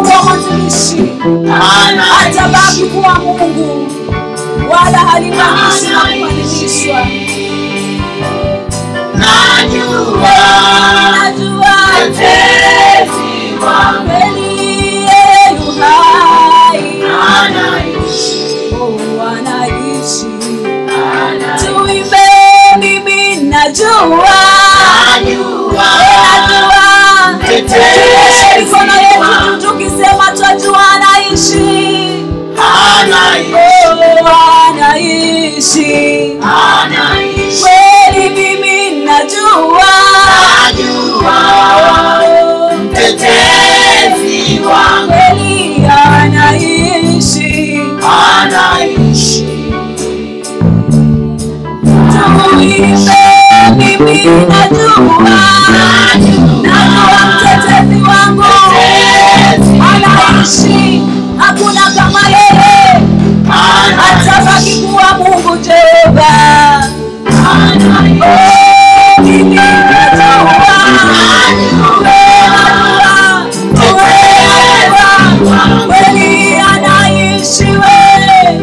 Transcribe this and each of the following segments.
Mungu wa mwanzilishi atabaki kuwa Mungu, wala halinganishwi na kubadilishwa. Najua Najua mtetezi wangu kweli yeye yu hai, anaishi, oh, anaishi. anaishi. Tuimbe, mimi najua Najua najua Mtetezi Tunyoshe mikono yetu wangu. tukisema twajua anaishi anaishi, Oh, anaishi anaishi. kweli mimi najua Najua Oh, mtetezi wangu kweli anaishi anaishi, tuimbe mimi najua najua mtetezi wangu mtetezi anaishi hakuna kama yeye atabaki kuwa mungu jehova Oh, mimi najua Najua, kweli anaishi we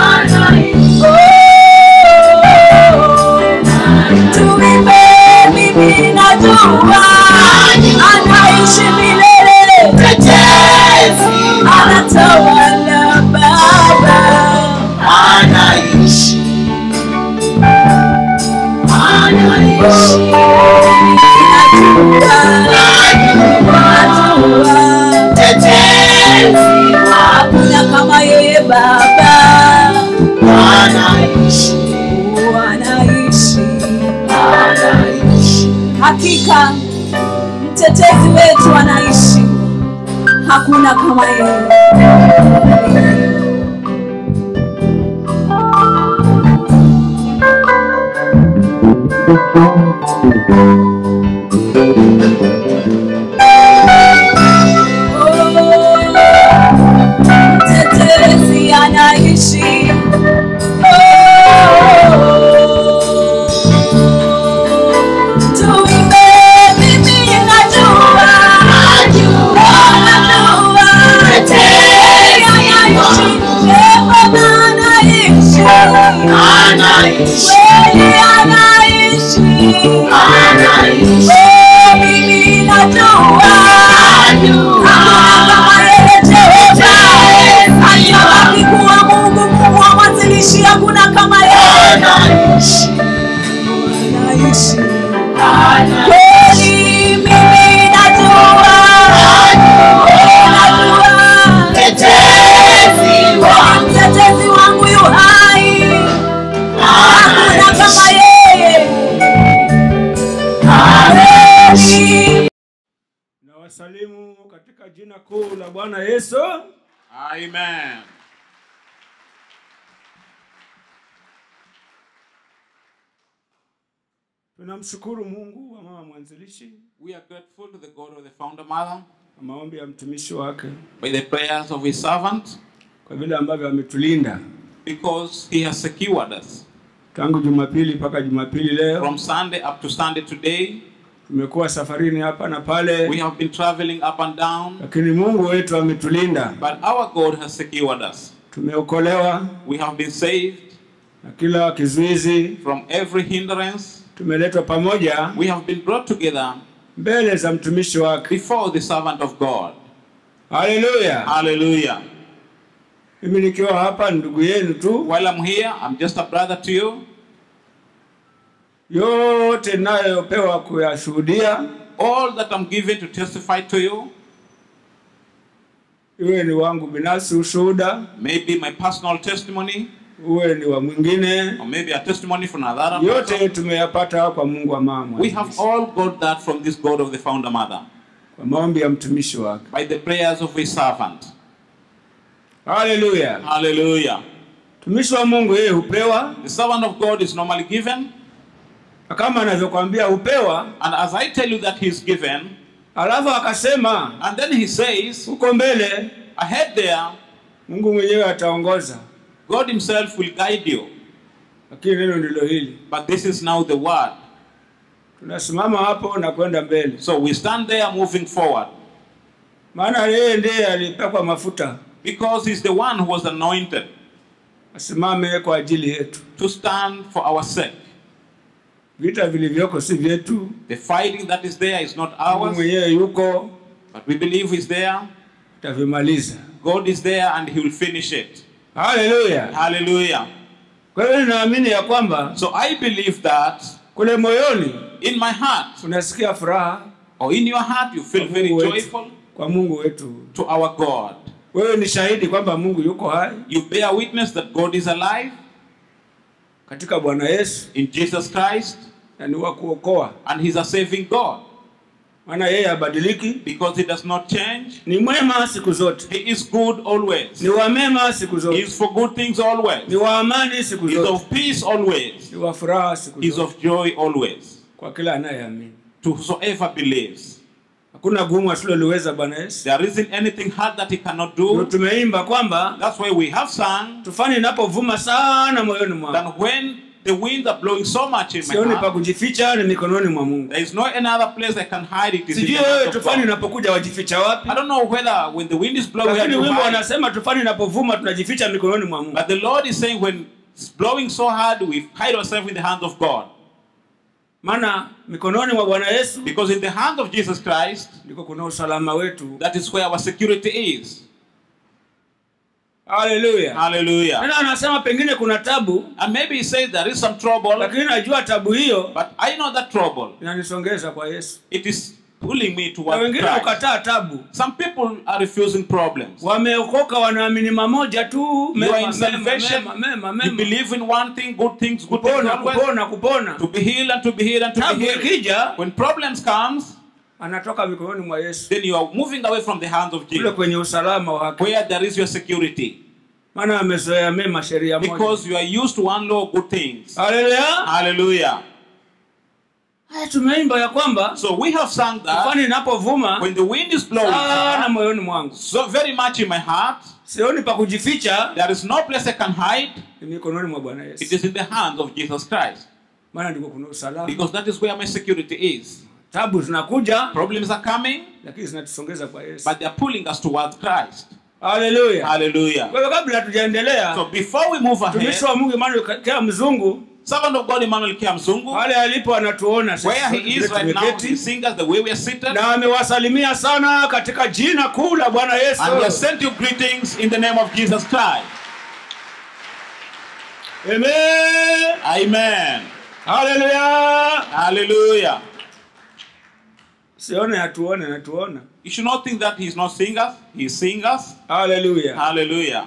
tuimbe mimi najua anaishi milele mtetezi anatawala baba anaishi, anaishi. Mtetezi hakuna kama yeye baba anaishi, Oh, anaishi anaishi. hakika mtetezi wetu anaishi hakuna kama yeye mtetezi anaishi tuimbe mimi najua najua Mtetezi anaishi Yehova anaishi Anaishi, kweli anaishi anaishi. Oh, mimi najua hakuna kama yeye Jehova atabaki kuwa Mungu Mungu wa mwanzilishi hakuna kama yeye Anaishi, anaishi anaishi. kweli mimi najua najua Mtetezi wangu mtetezi wangu yu hai hakuna kama yeye kweli na wasalimu katika jina kuu la Bwana Yesu. Amen. Tunamshukuru Mungu wa mama mwanzilishi We are grateful to the God of the founder mother kwa maombi ya mtumishi wake by the prayers of his servant kwa vile ambavyo ametulinda because he has secured us. tangu Jumapili mpaka Jumapili leo. From Sunday up to Sunday today, Tumekuwa safarini hapa na we pale, have been traveling up and down, lakini Mungu wetu ametulinda. but our God has secured us. Tumeokolewa We have been saved na kila kizuizi, from every hindrance. tumeletwa pamoja We have been brought together mbele za mtumishi wake. before the servant of God. Haleluya! Hallelujah. Mimi nikiwa hapa ni ndugu yenu tu, While I'm here, I'm just a brother to you. yote nayopewa kuyashuhudia, All that I'm given to testify to you, iwe ni wangu binafsi ushuhuda, maybe my personal testimony, uwe ni wa mwingine, or maybe a testimony from another. person. yote tumeyapata kwa Mungu wa mama, We have all got that from this God of the founder mother kwa maombi ya mtumishi wake. by the prayers of his servant. Haleluya! Hallelujah. Mtumishi wa Mungu yeye hupewa, The servant of God is normally given, na kama anavyokwambia hupewa, and as I tell you that he's given, alafu akasema and then he says, huko mbele ahead there, Mungu mwenyewe ataongoza, God himself will guide you. lakini neno ndilo hili. But this is now the word. Tunasimama hapo na kwenda mbele. So we stand there moving forward. maana yeye ndiye alipakwa mafuta Because he's the one who was anointed asimame kwa ajili yetu. to stand for our sake. Vita vilivyoko si vyetu, The fighting that is there is not Mungu ours, mwenyewe yuko, but we believe he's there. atavimaliza. God is there and he will finish it. Haleluya! Hallelujah. Kwa hiyo ninaamini ya kwamba So I believe that kule moyoni in my heart unasikia furaha or in your heart you feel kwa very Mungu wetu, joyful kwa Mungu wetu. to our God. Wewe ni shahidi kwamba Mungu yuko hai You bear witness that God is alive katika Bwana Yesu in Jesus Christ na ni wa kuokoa, and he's a saving God maana yeye habadiliki, because he does not change. ni mwema siku zote, He is good always. ni wa mema siku He zote, is for good things always. ni wa amani siku He is zote, of peace always. ni wa furaha siku He is zote, of joy always. kwa kila anayeamini. To whosoever believes. Hakuna gumu asiloliweza Bwana Yesu. There isn't anything hard that he cannot Ndio do. tumeimba kwamba That's why we have sung tufani inapovuma sana moyoni mwangu, that when the winds are blowing so much in my sioni pa heart, kujificha, ni mikononi mwa Mungu. there is no any other place I can hide it. Is in the Sijui hands wewe of tufani God. inapokuja wajificha wapi, I don't know whether when the wind is blowing, lakini you wimbo hide. wanasema tufani inapovuma tunajificha mikononi mwa Mungu. but the Lord is saying when it's blowing so hard, we hide ourselves in the hands of God. Maana mikononi mwa Bwana Yesu Because in the hands of Jesus Christ, ndiko kuna usalama wetu. that is where our security is. Haleluya. Hallelujah. Tena anasema pengine kuna tabu, And maybe he says there is some trouble, lakini najua tabu hiyo but I know that trouble. inanisongeza kwa Yesu. It is pulling me Na towards wengine Christ. ukataa tabu, Some people are refusing problems. wameokoka wanaamini mamoja tu, You mema, are in mema, salvation. mema, mema, You mema. believe in one thing, good things, good things kupona always. kupona kupona. To be healed and to be healed and to be Tabu healed. ikija When problems comes, anatoka mikononi mwa Yesu, then you are moving away from the hands of kule Jesus, kwenye usalama wake, where there is your security, maana amezoea mema, sheria moja. because you are used to one law, good things. Haleluya! Hallelujah. Haya, tumeimba ya kwamba So we have sung that tufani inapovuma when the wind is blowing sana hard, moyoni mwangu, so very much in my heart, sioni pa kujificha, there is no place I can hide. ni mikononi mwa Bwana It Yesu, is in the hands of Jesus Christ, maana ndiko kuna usalama. because that is where my security is. Tabu zinakuja, Problems are coming, lakini zinatusongeza kwa Yesu. but they are pulling us towards Christ. Haleluya! Hallelujah. Kwa hivyo kabla hatujaendelea, So before we move ahead, mtumishi wa Mungu Emmanuel kila mzungu servant of God Emmanuel Kiamzungu, pale alipo anatuona sisi where sote he is vile right now, tumeketi. he sings us the way we are seated, na amewasalimia sana katika jina kuu la Bwana Yesu. and he has sent you greetings in the name of Jesus Christ. Amen. Amen. Haleluya. Hallelujah. Sione hatuone natuona. You should not think that he's not seeing us. He's seeing us. Haleluya. Hallelujah.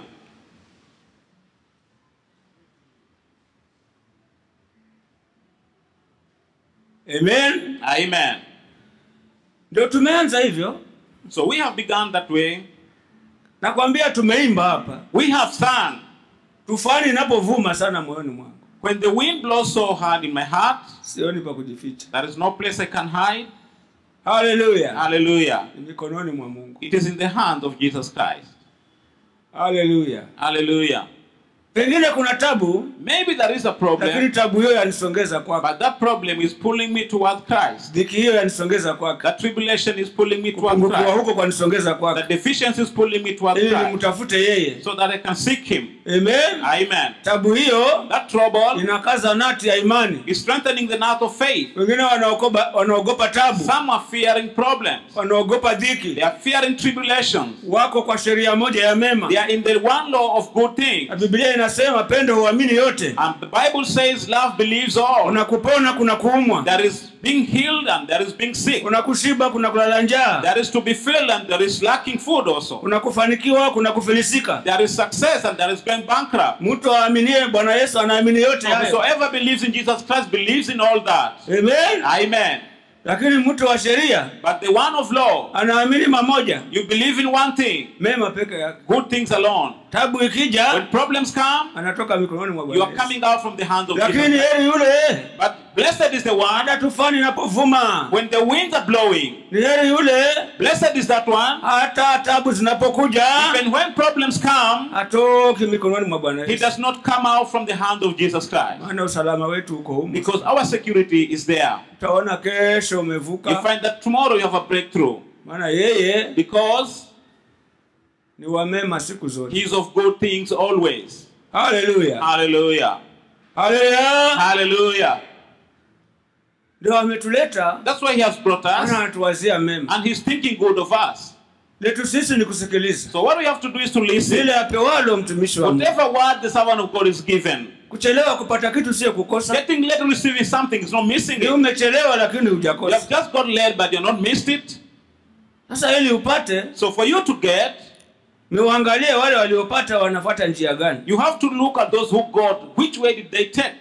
Amen. Amen. Ndio tumeanza hivyo. So we have begun that way. Nakwambia tumeimba hapa. We have sung. Tufani inapovuma sana moyoni mwangu. When the wind blows so hard in my heart, Sioni pa kujificha. there is no place I can hide. Haleluya. Hallelujah. Ni mikononi mwa Mungu. It is in the hands of Jesus Christ. Haleluya. Hallelujah. Pengine kuna tabu, Maybe there is a lakini problem, tabu hiyo yanisongeza kwake. but that problem is pulling me towards Christ. Dhiki hiyo yanisongeza kwake. That tribulation is pulling me towards Kupungukiwa Christ. huko kwanisongeza That kwake. deficiency is pulling me towards Ili Christ. nimtafute yeye. So that I can seek Him. Amen. Amen. Tabu hiyo That trouble inakaza nati ya imani. is strengthening the knot of faith. Wengine wanaogopa wanaogopa tabu, Some are fearing problems. wanaogopa They dhiki, are fearing tribulations. wako kwa sheria moja ya mema. They are in the one law of good things. Na Biblia inasema pendo huamini yote. And the Bible says love believes all. Kuna kupona, kuna kuumwa, There is being healed and there is being sick. kuna kushiba, kuna kulala njaa, There is to be filled and there is lacking food also. kuna kufanikiwa, kuna kufilisika. There is success and there is going bankrupt. Mtu aaminie Bwana Yesu anaamini yote hayo. Whosoever believes in Jesus Christ believes in all that. Amen. Amen. Lakini mtu wa sheria But the one of law, anaamini mamoja, you believe in one thing, mema peke yake. good things alone. Tabu When ikija, problems come, anatoka mikononi mwa you Bwana are Yesu. coming out from the hands of Lakini Jesus. heri yule But blessed is the one hata tufani inapovuma, when the winds are blowing. ni heri yule Blessed is that one. hata tabu zinapokuja Even when problems come, hatoki mikononi mwa Bwana he Yesu, does not come out from the hand of Jesus Christ. maana usalama wetu uko humu. Because our security is there. Utaona kesho You umevuka, find that tomorrow you have a breakthrough. maana yeye because ni wamema siku zote he is of good things always. haleluya Hallelujah. haleluya Hallelujah. ndio ametuleta That's why he has brought ana us anatuwazia mema and he's thinking good of us. letu sisi ni kusikiliza So what we have to do is to listen. vile apewalo mtumishi wa Mungu. Whatever word the servant of God is given, kuchelewa kupata kitu sio kukosa getting late to receiving something is not missing ni it. umechelewa lakini You have hujakosa just got late, but you're not missed it. sasa ili upate So for you to get, ni uangalie wale waliopata wanafuata njia gani you have to look at those who got. Which way did they take?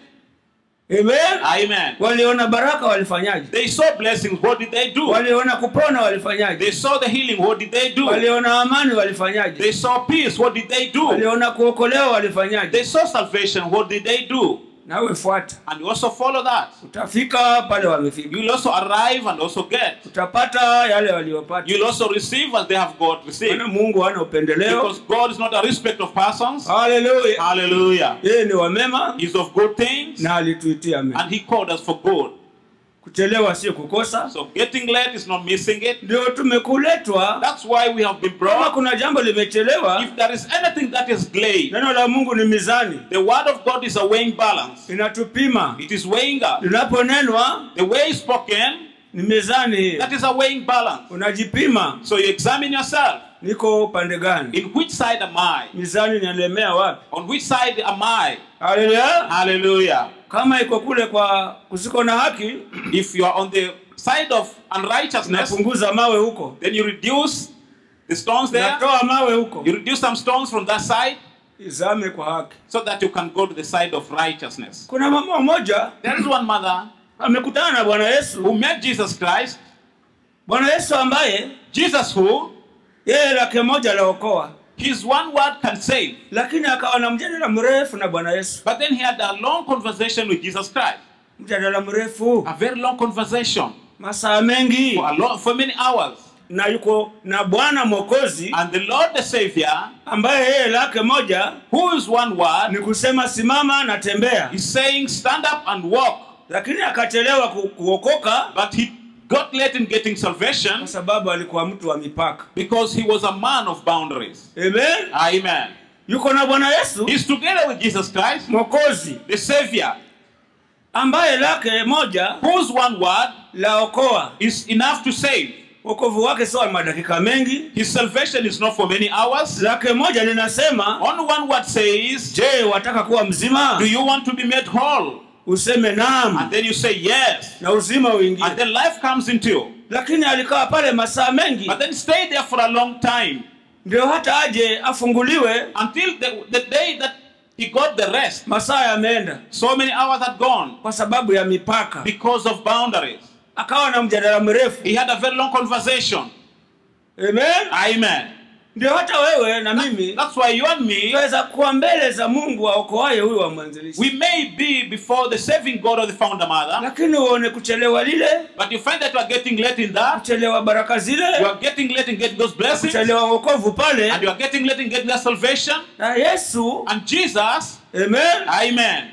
Amen. Amen. waliona baraka walifanyaje They saw blessings. What did they do? waliona kupona walifanyaje They saw the healing. What did they do? waliona amani walifanyaje They saw peace. What did they do? waliona kuokolewa They walifanyaje saw salvation. What did they do? nawe fuata And you also follow that. utafika pale wamefika You will also arrive and also get. utapata yale waliopata You will also receive as they have got received. maana mungu hana upendeleo Because God is not a respect of persons. haleluya Hallelujah. yeye ni wamema He's of good things na alituitia mema and He called us for good. kuchelewa sio kukosa So getting late is not missing it. ndio tumekuletwa That's why we have been kama brought. kuna jambo limechelewa If there is anything that is delayed, neno la mungu ni mizani the word of God is a weighing balance. inatupima It is weighing us. linaponenwa The way it's spoken, ni mizani hii that is a weighing balance. unajipima So you examine yourself. niko upande gani In which side am I? mizani inalemea wapi On which side am I? haleluya Hallelujah. kama iko kule kwa kusiko na haki If you are on the side of unrighteousness, napunguza mawe huko then you reduce the stones there. natoa mawe huko You reduce some stones from that side izame kwa haki so that you can go to the side of righteousness. kuna mama mmoja There is one mother amekutana na bwana who yesu met Jesus Christ. bwana yesu ambaye Jesus, who yeye lake moja laokoa his one word can save. lakini akawa na mjadala mrefu na bwana yesu But then he had a long conversation with Jesus Christ. mjadala mrefu A very long conversation masaa mengi for, a long, for many hours. na yuko na bwana mwokozi And the Lord the Savior, ambaye yeye lake moja who is one word, ni kusema simama na tembea is saying, Stand up and walk. lakini akachelewa ku, kuokoka But he got late in getting salvation kwa sababu alikuwa mtu wa mipaka because he was a man of boundaries. amen Amen. yuko na bwana yesu He's together with Jesus Christ, mwokozi the Savior, ambaye lake moja whose one word laokoa is enough to save. wokovu wake sio wa madakika mengi His salvation is not for many hours. lake moja linasema Only one word says, je wataka kuwa mzima Do you want to be made whole? useme And naam then you say yes. na uzima uingie And then life comes into you. lakini alikaa pale masaa mengi But then stay there for a long time ndio hata aje afunguliwe until the, the day that he got the rest. masaa yameenda So many hours had gone kwa sababu ya mipaka because of boundaries. akawa na mjadala mrefu He had a very long conversation. amen Amen. ndio hata wewe na mimi That's why you and me, tunaweza kuwa mbele za mungu aokoaye huyu wa mwanzilishi we may be before the saving God or the founder mother, lakini uone kuchelewa lile but you find that you are getting late in that. kuchelewa baraka zile You are getting late in getting those blessings. kuchelewa wokovu pale And you are getting late in getting that salvation. na yesu And Jesus, amen Amen.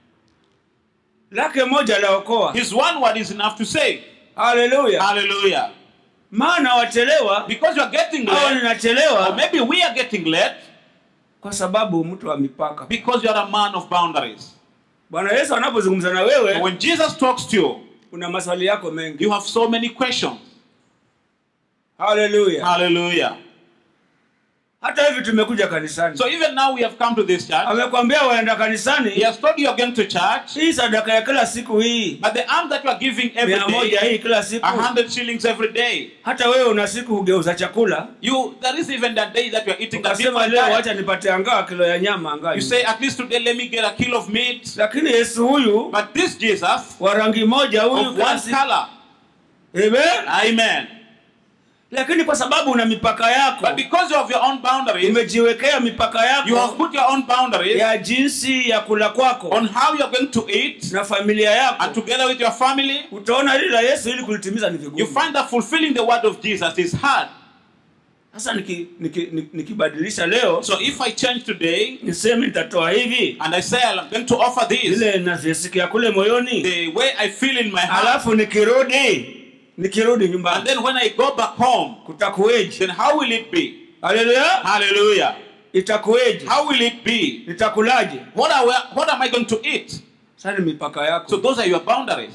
lake moja laokoa His one word is enough to save. haleluya Hallelujah. maana wachelewa Because you are getting au late, or ninachelewa maybe we are getting late kwa sababu mtu wa mipaka because you are a man of boundaries. bwana yesu anapozungumza na And wewe when Jesus talks to you, una maswali yako mengi you have so many questions. haleluya Hallelujah. hata hivi tumekuja kanisani So even now we have come to this church. amekwambia waenda He kanisani has told you are going to church, hii sadaka ya kila siku hii but the arm that you are giving every mia moja day, hii kila siku a hundred shillings every day. hata wewe una siku hugeuza chakula You there is even that day that you are eating a ukasema different leo diet. wacha nipate angaa kilo ya nyama angaa You say at least today let me get a kilo of meat. lakini yesu huyu But this Jesus wa rangi moja huyu of kila one siku- color. Amen. Amen. lakini kwa sababu una mipaka yako But because of your own boundaries, umejiwekea mipaka you have yako put your own boundaries ya jinsi ya kula kwako on how you are going to eat na familia and yako together with your family. utaona lile la yesu ili kulitimiza ni You vigumu find that fulfilling the word of Jesus is hard. sasa nikibadilisha niki, niki nikibadilisha leo So if I change today niseme nitatoa hivi and I say I'm going to offer this ile navyosikia kule moyoni the way I feel in my heart, alafu nikirudi nikirudi And nyumbani then when I go back home, kutakuweje then how will it be? haleluya Hallelujah. itakuweje How will it be? nitakulaje What, are we, what am I going to eat? sasa ni mipaka yako So those are your boundaries.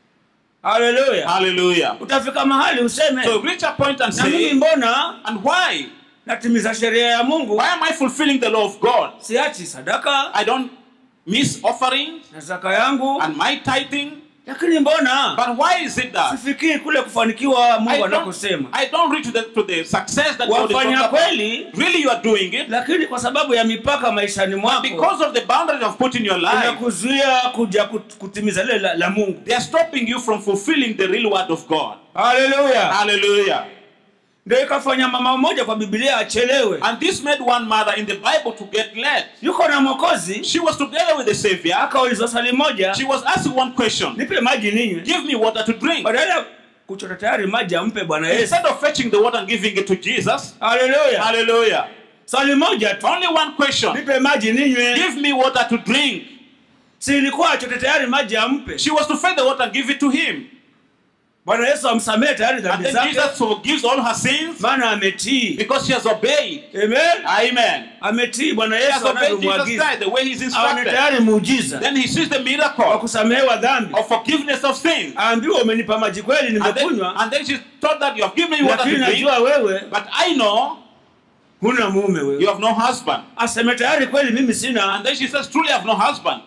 haleluya Hallelujah. utafika mahali useme So reach a point and na mimi say, mbona and why? natimiza sheria ya mungu Why am I fulfilling the law of God? siachi sadaka I don't miss offerings na zaka yangu and my tithing. lakini mbona But why is it that sifikiri kule kufanikiwa I mungu don't, anakosema I don't reach to the, to the success that God is talking wafanya about? kweli Really, you are doing it. lakini kwa sababu ya mipaka maishani But mwako because of the boundaries you have put in your life, inakuzuia kuja kut- kutimiza lile la, la mungu they are stopping you from fulfilling the real word of God. haleluya Hallelujah. ndio ikafanya mama mmoja kwa bibilia achelewe And this made one mother in the Bible to get led. yuko na mwokozi She was together with the Savior. akaulizwa swali moja She was asking one question nipe maji ninywe Give me water to drink. badala ya kuchota tayari maji ampe bwana yesu Instead of fetching the water and giving it to Jesus, haleluya hallelujah. swali moja tu Only one question nipe maji ninywe Give me water to drink. si ilikuwa achote tayari maji ampe She was to fetch the water and give it to him. bwana yesu amsamehe tayari And dhambi then zake Jesus forgives all her sins maana ametii because she has obeyed. amen Amen. ametii bwana She has yesu obeyed Jesus anavyomwagiza Christ the way he's aone instructed. tayari muujiza Then he sees the wa miracle kusamehewa dhambi of forgiveness of sins. aambiwa umenipa maji kweli And then, nimekunywa and then she thought that you have given me water lakini to drink, najua wewe but I know huna mume you wewe have no husband. aseme tayari kweli mimi sina And then she says, Truly, I have no husband.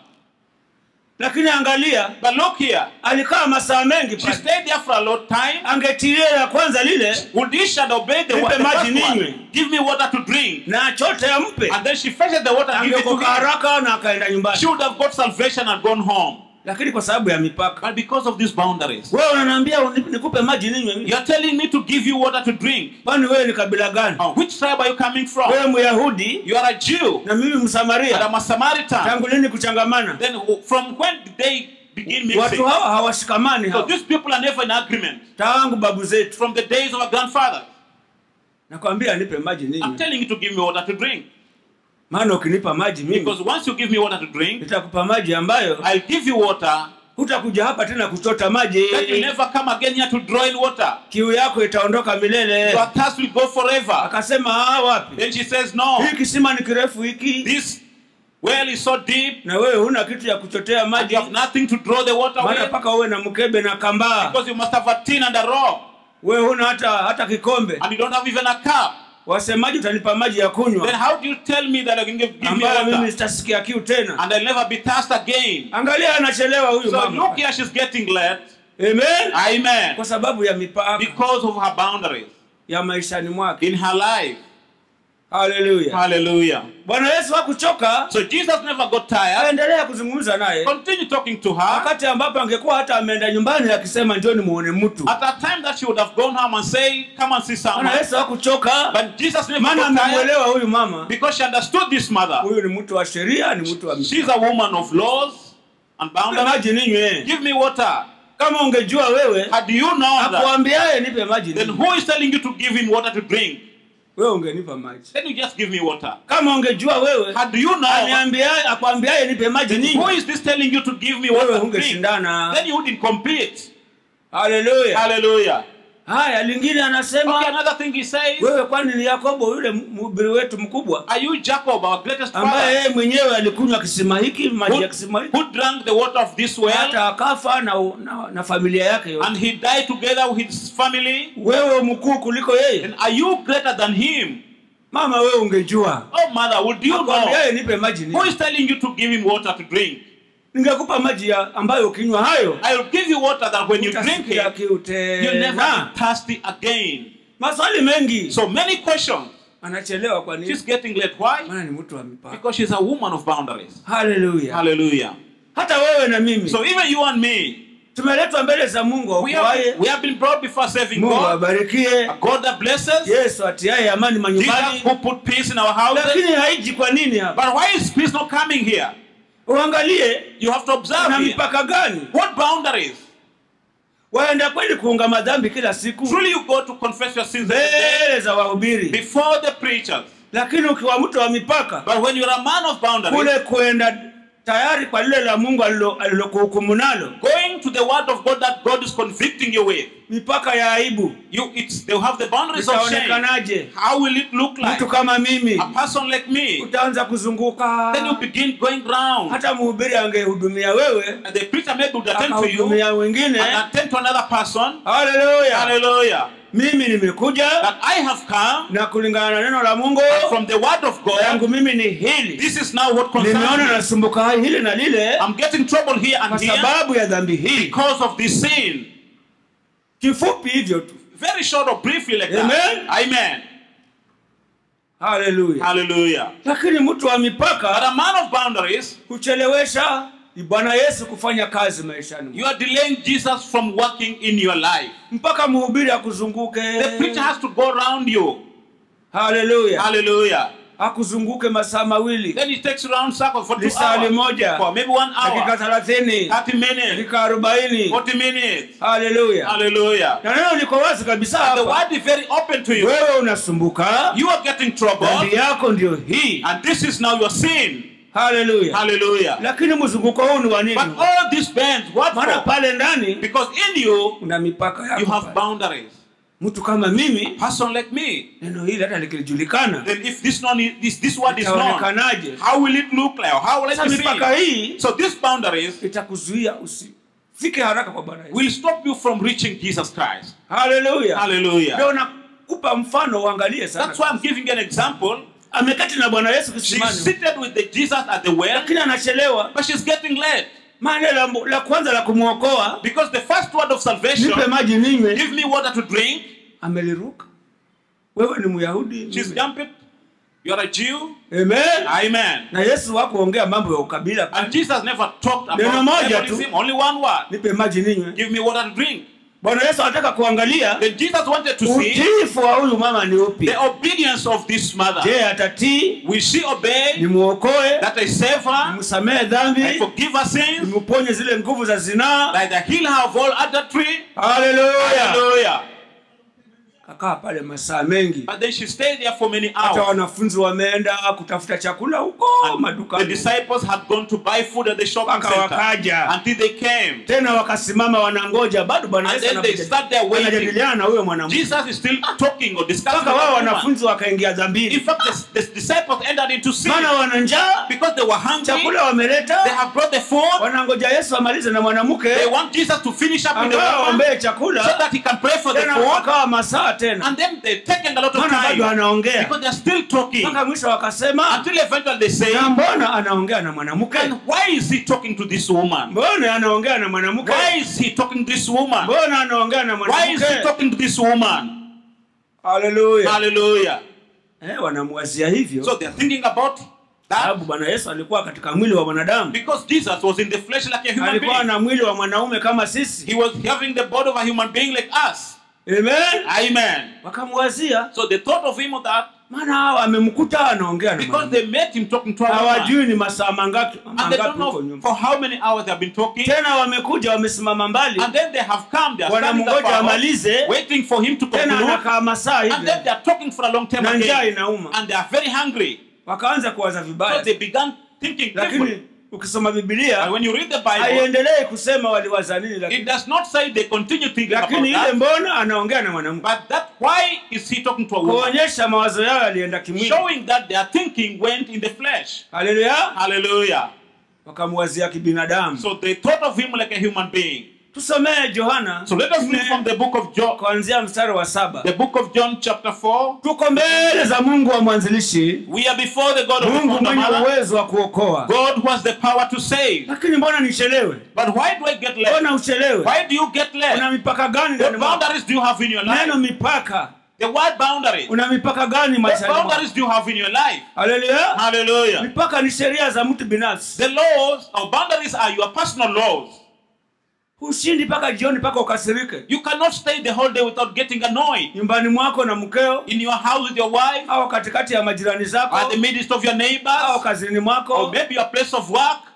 lakini angalia But look here, alikaa masaa mengi she pale stayed there for a long time. angetilia la kwanza lile Would he should obey the, Nipe wa- the maji first ninywe. one? Give me water to drink. na chote ampe And then she fetches the water and gives it to angekoka him. haraka na akaenda nyumbani She would have got salvation and gone home. lakini kwa sababu ya mipaka But because of these boundaries, wewe unaniambia uni- nikupe maji ninywe mimi? you're telling me to give you water to drink. kwani wewe ni kabila gani Uh, which tribe are you coming from? wewe myahudi You are a Jew na mimi and msamaria I'm a Samaritan. tangu lini kuchangamana Then who- from when did they begin mixing? watu hawa hawashikamani So hawa these people are never in agreement. tangu babu zetu From the days of our grandfathers. nakwambia nipe maji I'm ninywe telling you to give me water to drink. maana ukinipa maji mimi Because once you give me water to drink, nitakupa maji ambayo I'll give you water hutakuja hapa tena kuchota maji that will never come again here to draw in water. kiu yako itaondoka milele Your thirst will go forever. akasema "Ah, wapi Then she says, No, hii kisima ni kirefu hiki this well is so deep na wewe huna kitu ya kuchotea and maji you have nothing to draw the water maana with mpaka uwe na mkebe na kambaa because you must have a tin and a rod wewe huna hata hata kikombe and you don't have even a cup. wasemaji utanipa maji ya Then kunywa how do you tell me that I can give, give me ambayo mimi water sitasikia kiu tena and I'll never be thirsty again? angalia anachelewa huyu So mama look here, she's getting led. amen Amen. kwa sababu ya mipaka Because of her boundaries ya maishani mwake in her life. haleluya Hallelujah. bwana yesu hakuchoka So Jesus never got tired. aendelea kuzungumza naye Continue talking to her. wakati ambapo angekuwa hata ameenda nyumbani akisema njoni muone mtu At a time that she would have gone home and say, Come and see bwana someone. yesu hakuchoka But Jesus never maana got tired amemwelewa huyu mama because she understood this mother. huyu ni mtu wa sheria ni mtu wa She's a woman of laws and Nipe boundaries. maji ninywe Give me water. kama ungejua wewe Had you known that, akuambiaye nipe maji then ninywe who is telling you to give him water to drink? wewe ungenipa maji Then you just give me water. kama ungejua wewe Had you known, aniambiaye akwambiaye nipe maji then who ninywe is this telling you to give me wewe water to drink? ungeshindana Then you wouldn't compete. haleluya Hallelujah. haya lingine anasema Okay, another thing he says, wewe kwani ni yakobo yule mhubiri wetu mkubwa Are you Jacob, our greatest ambaye father, yeye mwenyewe alikunywa kisima hiki maji who, ya kisima hiki who drank the water of this well hata akafa na, na, na familia yake yote and he died together with his family? wewe mkuu kuliko yeye Then are you greater than him? mama wewe ungejua Oh, mother, would you know? akwambiaye nipe maji Who ni is telling you to give him water to drink? ningekupa maji ya ambayo ukinywa hayo I will give you water that when you drink utasikia it, kiu you'll never tena be thirsty again. maswali mengi So many questions. anachelewa kwa nini She's getting late. Why? maana ni mtu wa mipaka Because she's a woman of boundaries. haleluya Hallelujah. hata wewe na mimi So even you and me, tumeletwa mbele za mungu we aukuaye have, we have been brought before saving mungu God. awabarikie A God that blesses. yesu atiaye amani Jesus manyumbani who put peace in our houses. lakini haiji kwa nini hapa But why is peace not coming here? uangalie You have to observe na here. mipaka gani What boundaries? waenda kweli kuunga madhambi kila siku Truly you go to confess your sins every day mbele za wahubiri before the preachers. lakini ukiwa mtu wa mipaka But when you're a man of boundaries, kule kwenda tayari kwa lile la mungu alilo- alilokuhukumu nalo going going to the word of God that God is convicting you with, mipaka ya aibu you it's they'll have the boundaries of shame. itaonekanaje How will it look like? mtu kama mimi A person like me. utaanza kuzunguka Then you begin going round. hata mhubiri angehudumia wewe And the preacher maybe would attend to you akahudumia wengine and attend to another person. haleluya Hallelujah. mimi nimekuja That I have come na kulingana na neno la mungu from the word of yangu God. mimi ni hili This is now what nimeona concerns me. nasumbuka hili na lile I'm getting trouble here kwa and here sababu ya dhambi hii because of this sin. kifupi hivyo tu Very short or briefly like that. Amen. Amen. haleluya Hallelujah. lakini mtu wa But mipaka a man of boundaries, huchelewesha bwana yesu kufanya kazi maishani mwako. you are delaying Jesus from working in your life. mpaka mhubiri akuzunguke The preacher has to go around you. haleluya Hallelujah. akuzunguke masaa mawili Then he takes you around circle for two lisali hours. moja For maybe one dakika hour. thelathini 30 minutes. dakika arobaini 40 minutes. haleluya Hallelujah. na neno liko wazi kabisa And the hapa word is very open to you. wewe unasumbuka You are getting trouble. dhambi yako ndio hii And this is now your sin. haleluya Hallelujah. lakini mzunguko huu ni wa nini But all these bands, what maana for? pale ndani Because in you, una mipaka you yako have pale. boundaries. mtu kama mimi Person like me. neno hili hata likilijulikana Then if this non this this word is known, itaonekanaje how will it look like? Or how will it sasa be mipaka seen? hii So these boundaries itakuzuia usifike haraka kwa bwana Yesu. will stop you from reaching Jesus Christ. haleluya ndio Hallelujah. nakupa mfano uangalie sana That's why I'm giving an example. amekati na bwana yesu She's kisimani seated with the Jesus at the well, lakini anachelewa but she's getting late. maana la, la kwanza la kumwokoa Because the first word of salvation, nipe maji ninywe give me water to drink, ameliruka wewe ni myahudi she's mimi. jumping. You're a Jew. Amen. Amen. na yesu wakuongea mambo ya ukabila And Jesus never talked Neno about moja tu. tribalism, only one word. nipe maji ninywe Give me water to drink. bwana yesu anataka kuangalia Then Jesus wanted to see utiifu wa huyu mama ni upi the obedience of this mother. je atatii Will she obey nimwokoe that I save her, nimsamehe I dhambi forgive her sins, nimuponye zile nguvu za zinaa that I heal her of all adultery? haleluya Hallelujah. kakaa pale masaa mengi But then she stayed there for many hata hours. wanafunzi wameenda kutafuta chakula huko And the madukani disciples had gone to buy food at the shopping mpaka center wakaja until they came. tena wakasimama wanangoja bado bwana And yesu then they anakuja- start there waiting. anajadiliana na huyo mwanamke Jesus is still talking or discussing mpaka with wao the woman. wanafunzi wakaingia In dhambini fact, the, the disciples entered into sin maana wana njaa because they were hungry. chakula They wameleta have brought the food. wanangoja yesu amalize na mwanamke They want Jesus to finish up with the angawa woman waombee so chakula that he can pray for the tena food. wakawa masaa tena And then they're taking a lot of maana bado time anaongea because they're still talking mpaka mwisho wakasema until eventually they say, na mbona anaongea na mwanamke And why is he talking to this woman? mbona anaongea na mwanamke Why is he talking to this woman? mbona anaongea na Why is he mwanamke talking to this woman? haleluya Hallelujah. eh, wanamwazia hivyo So they're thinking about that sababu bwana yesu alikuwa katika mwili wa mwanadamu because Jesus was in the flesh like a human alikuwa being. na mwili wa mwanaume kama sisi He was having the body of a human being like us. amen Amen. wakamwazia So they thought of him of that maana hawa amemkuta anaongea na because mwanamke. they met him talking to a woman. hawajui ni masaa mangapi And they mangapi don't huko know nyuma for how many hours they have been talking. tena wamekuja wamesimama mbali And then they have come, they are standing wanamngoja afar, amalize waiting for him to tena conclude. anakaa masaa And then hivi they are talking for a long time na njaa again. inauma And they are very hungry. wakaanza kuwaza So vibaya they began thinking lakini carefully. ukisoma And bibilia when you read the Bible, haiendelei kusema waliwaza nini it lakini, does not say they continue thinking about lakini ile that. mbona anaongea na mwanamke But that why is he talking to a woman? kuonyesha mawazo yao yalienda kimwili Showing that their thinking went in the flesh. haleluya Hallelujah. wakamwazia kibinadamu So they thought of him like a human being. tusomee johana So let us read nne, from the book of John, kuanzia mstari wa saba the book of John, chapter 4. tuko mbele za mungu wa mwanzilishi We are before the God of the mungu founder mwenye mother. uwezo wa kuokoa God who has the power to save. lakini mbona nichelewe But why do I get late? mbona uchelewe Why do you get late? una mipaka gani ndani What mwako boundaries do you have in your life? neno mipaka The word boundaries. una mipaka gani What maishani mwako boundaries do you have in your life? haleluya Hallelujah. mipaka ni sheria za mtu binafsi The laws or boundaries are your personal laws. hushindi mpaka jioni mpaka ukasirike You cannot stay the whole day without getting annoyed. nyumbani mwako na mkeo In your house with your wife, au katikati ya majirani or zako at the midst of your au neighbors, kazini or mwako maybe your place of work.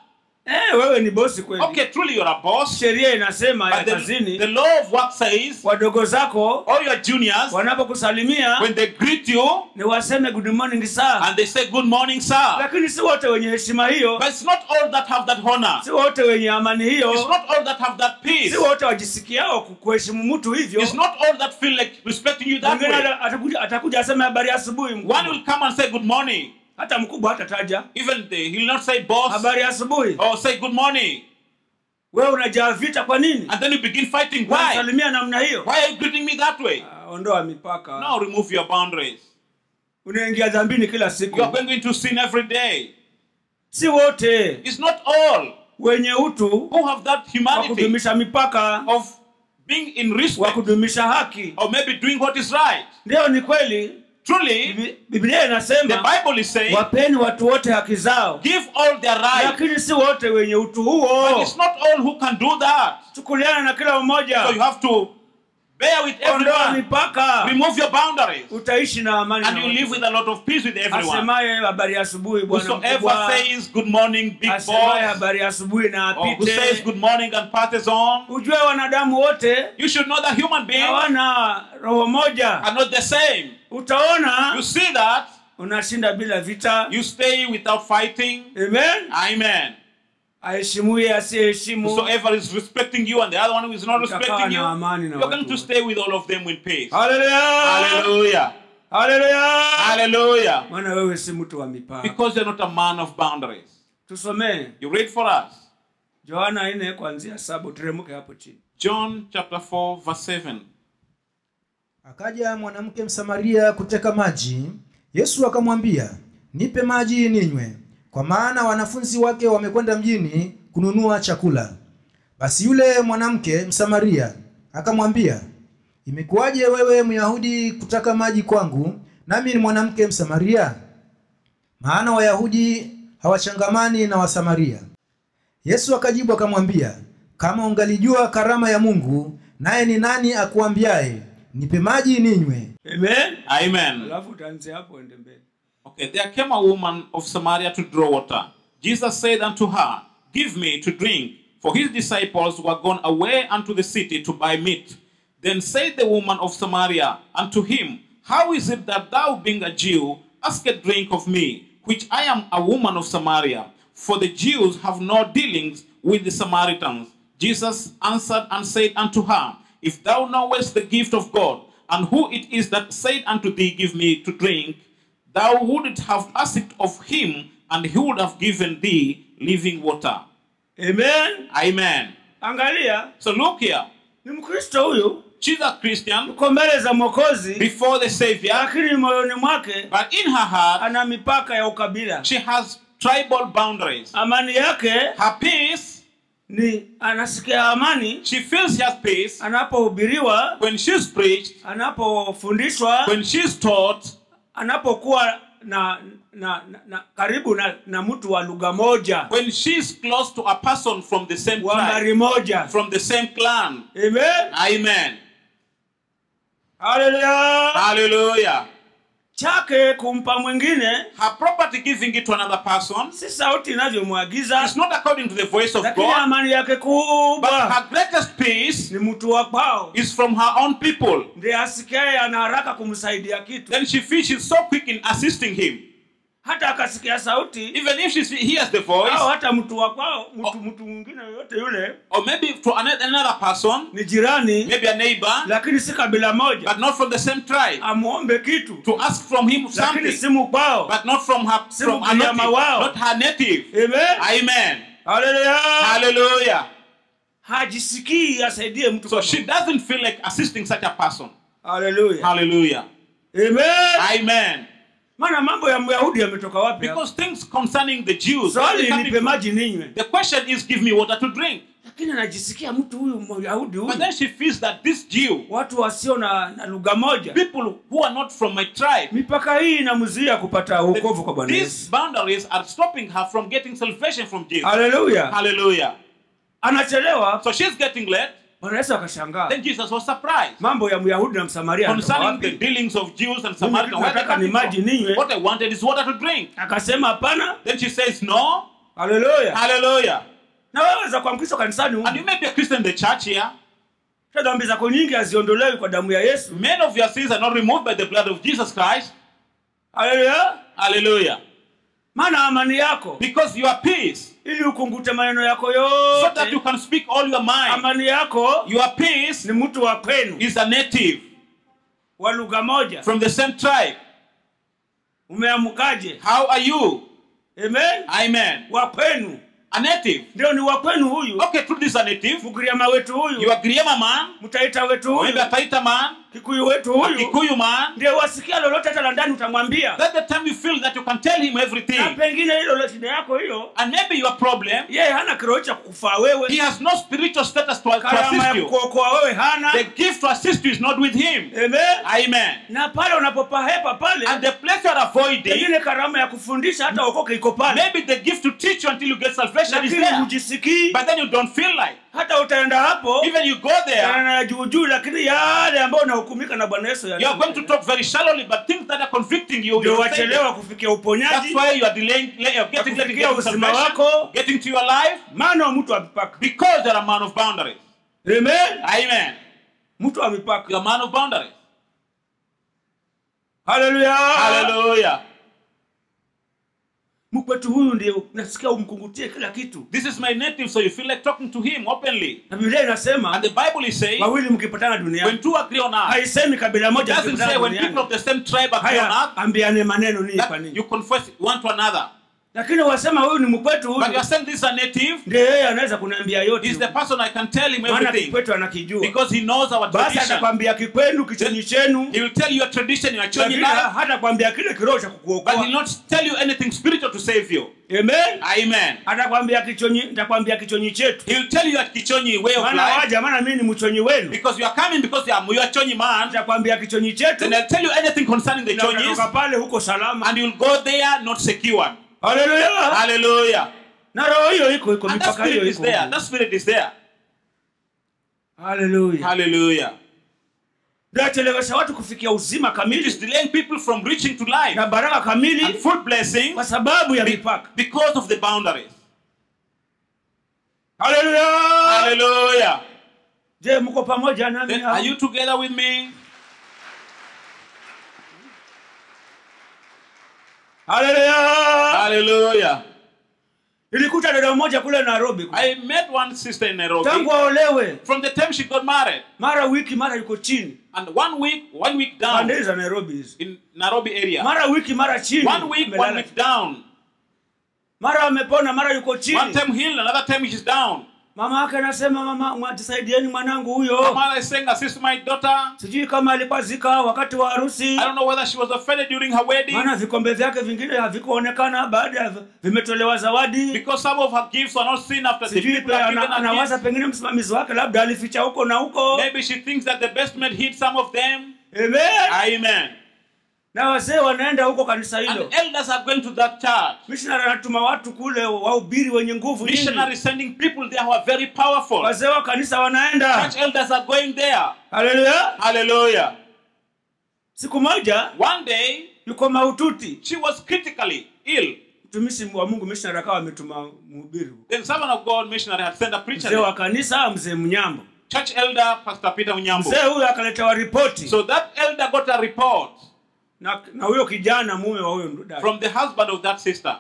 eh, wewe ni bosi kweli Okay, truly you're a boss. sheria inasema ya But the, kazini the law of work says wadogo zako all your juniors, wanapokusalimia when they greet you ni waseme good morning sir and they say good morning, sir. lakini si wote wenye heshima hiyo But it's not all that have that honor. si wote wenye amani It's hiyo not all that have that peace. si wote wajisikiao ku- kuheshimu mtu hivyo It's not all that feel like respecting you that mwingine way. ata- atakuja atakuja aseme habari ya asubuhi mkubwa. One will come and say good morning. hata mkubwa hatataja Even the, he'll not say boss habari ya asubuhi or say good morning. wewe unajaa vita kwa nini And then you begin fighting. Why? unasalimia namna hiyo Why are you greeting me that way? Ah, ondoa mipaka Now remove your boundaries. unaingia dhambini kila You siku are going into sin every day. si wote It's not all wenye utu who have that wa humanity kudumisha mipaka of being in wa respect kudumisha haki or maybe doing what is right. ndio ni kweli Truly, Bibi- biblia the inasema Bible is saying, wapeni watu wote haki zao give all their right. lakini si wote wenye utu But huo it's not all who can do that. chukuliana na kila So you mmoja have to bear with ondoa everyone. mipaka Remove your boundaries. utaishi na amani And na you live with watu. a lot of peace with everyone. asemaye habari ya asubuhi bwana Whosoever mkubwa says good morning, big asemaye boss, habari ya asubuhi na or who says apite good morning and passes on, ujue wanadamu wote you should know that human beings hawana roho moja are not the same. utaona You see that, unashinda bila vita you stay without fighting. amen Amen. aheshimuye asiyeheshimu Whosoever is respecting you and the other one who is not Utakaa respecting you, na amani na you're going watu to wote. stay with all of them in peace. haleluya Hallelujah. haleluya Hallelujah. maana wewe si mtu wa mipaka Because you're not a man of boundaries. tusomee You read for us. yohana nne kuanzia saba uteremke hapo chini John chapter 4, verse 7. Akaja mwanamke Msamaria kuteka maji. Yesu akamwambia, nipe maji ninywe, kwa maana wanafunzi wake wamekwenda mjini kununua chakula. Basi yule mwanamke Msamaria akamwambia, imekuwaje wewe Myahudi kutaka maji kwangu, nami ni mwanamke Msamaria? Maana Wayahudi hawachangamani na Wasamaria. Yesu akajibu akamwambia, kama ungalijua karama ya Mungu, naye ni nani akuambiaye nipe maji ninywe, amen Amen. alafu utaanzia hapo ende mbele Okay, there came a woman of Samaria to draw water. Jesus said unto her, Give me to drink. For his disciples were gone away unto the city to buy meat. Then said the woman of Samaria unto him, How is it that thou, being a Jew, askest drink of me, which I am a woman of Samaria? For the Jews have no dealings with the Samaritans. Jesus answered and said unto her, If thou knowest the gift of God, and who it is that said unto thee, Give me to drink, thou wouldst have asked of him, and he would have given thee living water. amen Amen. angalia So look here. ni mkristo huyu She's a Christian uko mbele za mwokozi before the Savior, lakini moyoni mwake but in her heart, ana mipaka ya ukabila she has tribal boundaries. amani yake Her peace, ni anasikia amani she feels she has peace anapohubiriwa when she's preached, anapofundishwa when she's taught, anapokuwa na, na, na, na karibu na, na mtu wa lugha moja when she's close to a person from the same wa tribe, mbari moja from the same clan. amen Amen. haleluya Hallelujah. chake kumpa mwingine Her property giving it to another person si sauti inavyomwagiza is not according to the voice of lakini God, amani yake but kubwa her greatest peace ni mtu wa kwao is from her own people. ndiye asikiaye ana haraka kumsaidia kitu Then she feels she's so quick in assisting him. hata akasikia sauti Even if she hears the voice, au hata mtu wa kwao mtu mtu mwingine yoyote yule or maybe to ano- another person, ni jirani maybe a neighbor, lakini si kabila moja but not from the same tribe, amwombe kitu to ask from him lakini something, si mkwao but not from her, Si from her mnyama native, wao. not her native. amen Amen. haleluya Hallelujah. hajisikii asaidie mtu So kama she doesn't feel like assisting such a person. haleluya Hallelujah. amen Amen. maana mambo ya myahudi yametoka wapi hapa? Because things concerning the Jews, swali they're coming nipe from- maji ninywe the question is, give me water to drink. lakini anajisikia mtu huyu myahudi But huyu then she feels that this Jew, watu wasio na, na lugha moja people who are not from my tribe, mipaka hii inamzuia kupata wokovu kwa bwana these yesu boundaries are stopping her from getting salvation from Jesus. haleluya Hallelujah. anachelewa So she's getting late. bwana yesu akashangaa Then Jesus was surprised mambo ya myahudi na msamaria yanatoka concerning the wapi dealings of Jews and Samaritans. Where they nataka ni coming maji from? ninywe. What I wanted is water to drink. akasema hapana Then she says, No. haleluya Hallelujah. na wewe za kwa mkristo kanisani And you humu may be a Christian in the church here. hata dhambi zako nyingi haziondolewi kwa damu ya yesu Many of your sins are not removed by the blood of Jesus Christ. haleluya Hallelujah. maana amani yako Because your peace, ili ukungute maneno yako so that you yote can speak all your mind. amani yako Your peace ni mtu wa kwenu is a native wa lugha moja from the same tribe. umeamukaje How are you? amen Amen. wa kwenu A native. ndio ni wa kwenu huyu Okay, truth is a native. mgiriama wetu You huyu are Griema man. mtaita wetu Maybe a huyu Taita man. kikuyu wetu A huyu Kikuyu man. ndio wasikia lolote hata la ndani utamwambia That's the time you feel that you can tell him na everything. pengine hilo la shida yako hiyo And maybe your problem, yeye hana kiroho cha kukufaa he wewe has no spiritual status to, to karama assist ya you. kukuokoa wewe hana The gift to assist you is not with him. amen Amen. na pale unapopahepa pale And the place you are avoiding, pengine karama ya kufundisha hata okoke iko pale maybe the gift to teach you until you get salvation is lakini there. hujisikii But then you don't feel like. hata utaenda hapo Even you go there, yana ya juu juu lakini yale ambayo unahukumika na bwana yesu you are going to talk very shallowly, but things that are convicting you, ndio you say them. wachelewa kufikia That's uponyaji why you are delaying, you are getting, getting, kufikia getting uzima salvation, wako. getting to your life, maana wa mtu wa mipaka because you're a man of boundaries. amen Amen. mtu wa mipaka You're a man of boundaries. haleluya Hallelujah. mkwetu huyu ndio nasikia umkungutie kila kitu This is my native, so you feel like talking to him openly. na biblia inasema And the Bible is saying, wawili mkipatana when duniani two agree on earth, haisemi kabila it moja doesn't mkipatana say when people duniani of the same tribe agree on haya earth, ambiane maneno ninyi kwa that ninyi you confess one to another. lakini wasema huyu ni mkwetu But huyu you are saying this is a native, ndio yeye anaweza kuniambia yote he's the person I can tell him maana everything. kikwetu anakijua Because he knows our basi tradition. atakwambia kikwenu kichonyi chenu He will tell you your tradition, your church lakini life, hata kwambia kile kiroho cha but he'll kukuokoa not tell you anything spiritual to save you. amen Amen. atakwambia kichonyi nitakwambia kichonyi chetu He'll tell you your kichonyi way of maana life. waja maana mimi ni mchonyi wenu Because you are coming because you are, you are chonyi man. nitakwambia kichonyi chetu Then I'll tell you anything concerning the na chonyis, utatoka pale huko salama and you'll go there not secured. haleluya Hallelujah. na roho hiyo iko iko And that mipaka hiyo spirit is iko there. That spirit is there. haleluya Hallelujah. ndio achelewesha watu kufikia uzima It kamili is delaying people from reaching to life na baraka and kamili full blessing kwa sababu ya be- mipaka because of the boundaries. haleluya Hallelujah. je mko pamoja nami Then hapa? are you together with me? haleluya Hallelujah. nilikuta dada mmoja kule nairobi I met one sister in Nairobi. tangu aolewe From the time she got married, mara wiki mara yuko chini and one week, one week down pande za nairobi hizi in Nairobi area. mara wiki mara chini One week, one amelala. week down. mara amepona mara yuko One chini time healed, another time she's down. mama yake anasema mama mwatusaidieni mwanangu huyo Mother is saying, assist my daughter. sijui kama alikuwa zika wakati wa harusi I don't know whether she was offended during her wedding maana vikombe vyake vingine havikuonekana baada ya vimetolewa zawadi because some of her gifts were not seen after the sijui people pe- have ana- given her anawaza gifts. pengine msimamizi wake labda alificha huko na huko Maybe she thinks that the best man hid some of them. Amen. Amen. na wazee wanaenda huko kanisa And hilo the elders are going to that church. missionary anatuma watu kule wahubiri wenye nguvu nyingi. Missionaries sending people there who are very powerful. wazee wa kanisa wanaenda Church elders are going there. haleluya Hallelujah. siku moja One day, yuko maututi she was critically ill. mtumishi wa mungu missionary akawa ametuma mhubiri Then someone of God missionary had sent a preacher. mzee wa there. kanisa mzee mnyambo Church elder, Pastor Peter Unyambo. mzee huyo akaletewa ripoti So that elder got a report na na huyo kijana mume wa huyo dada from the husband of that sister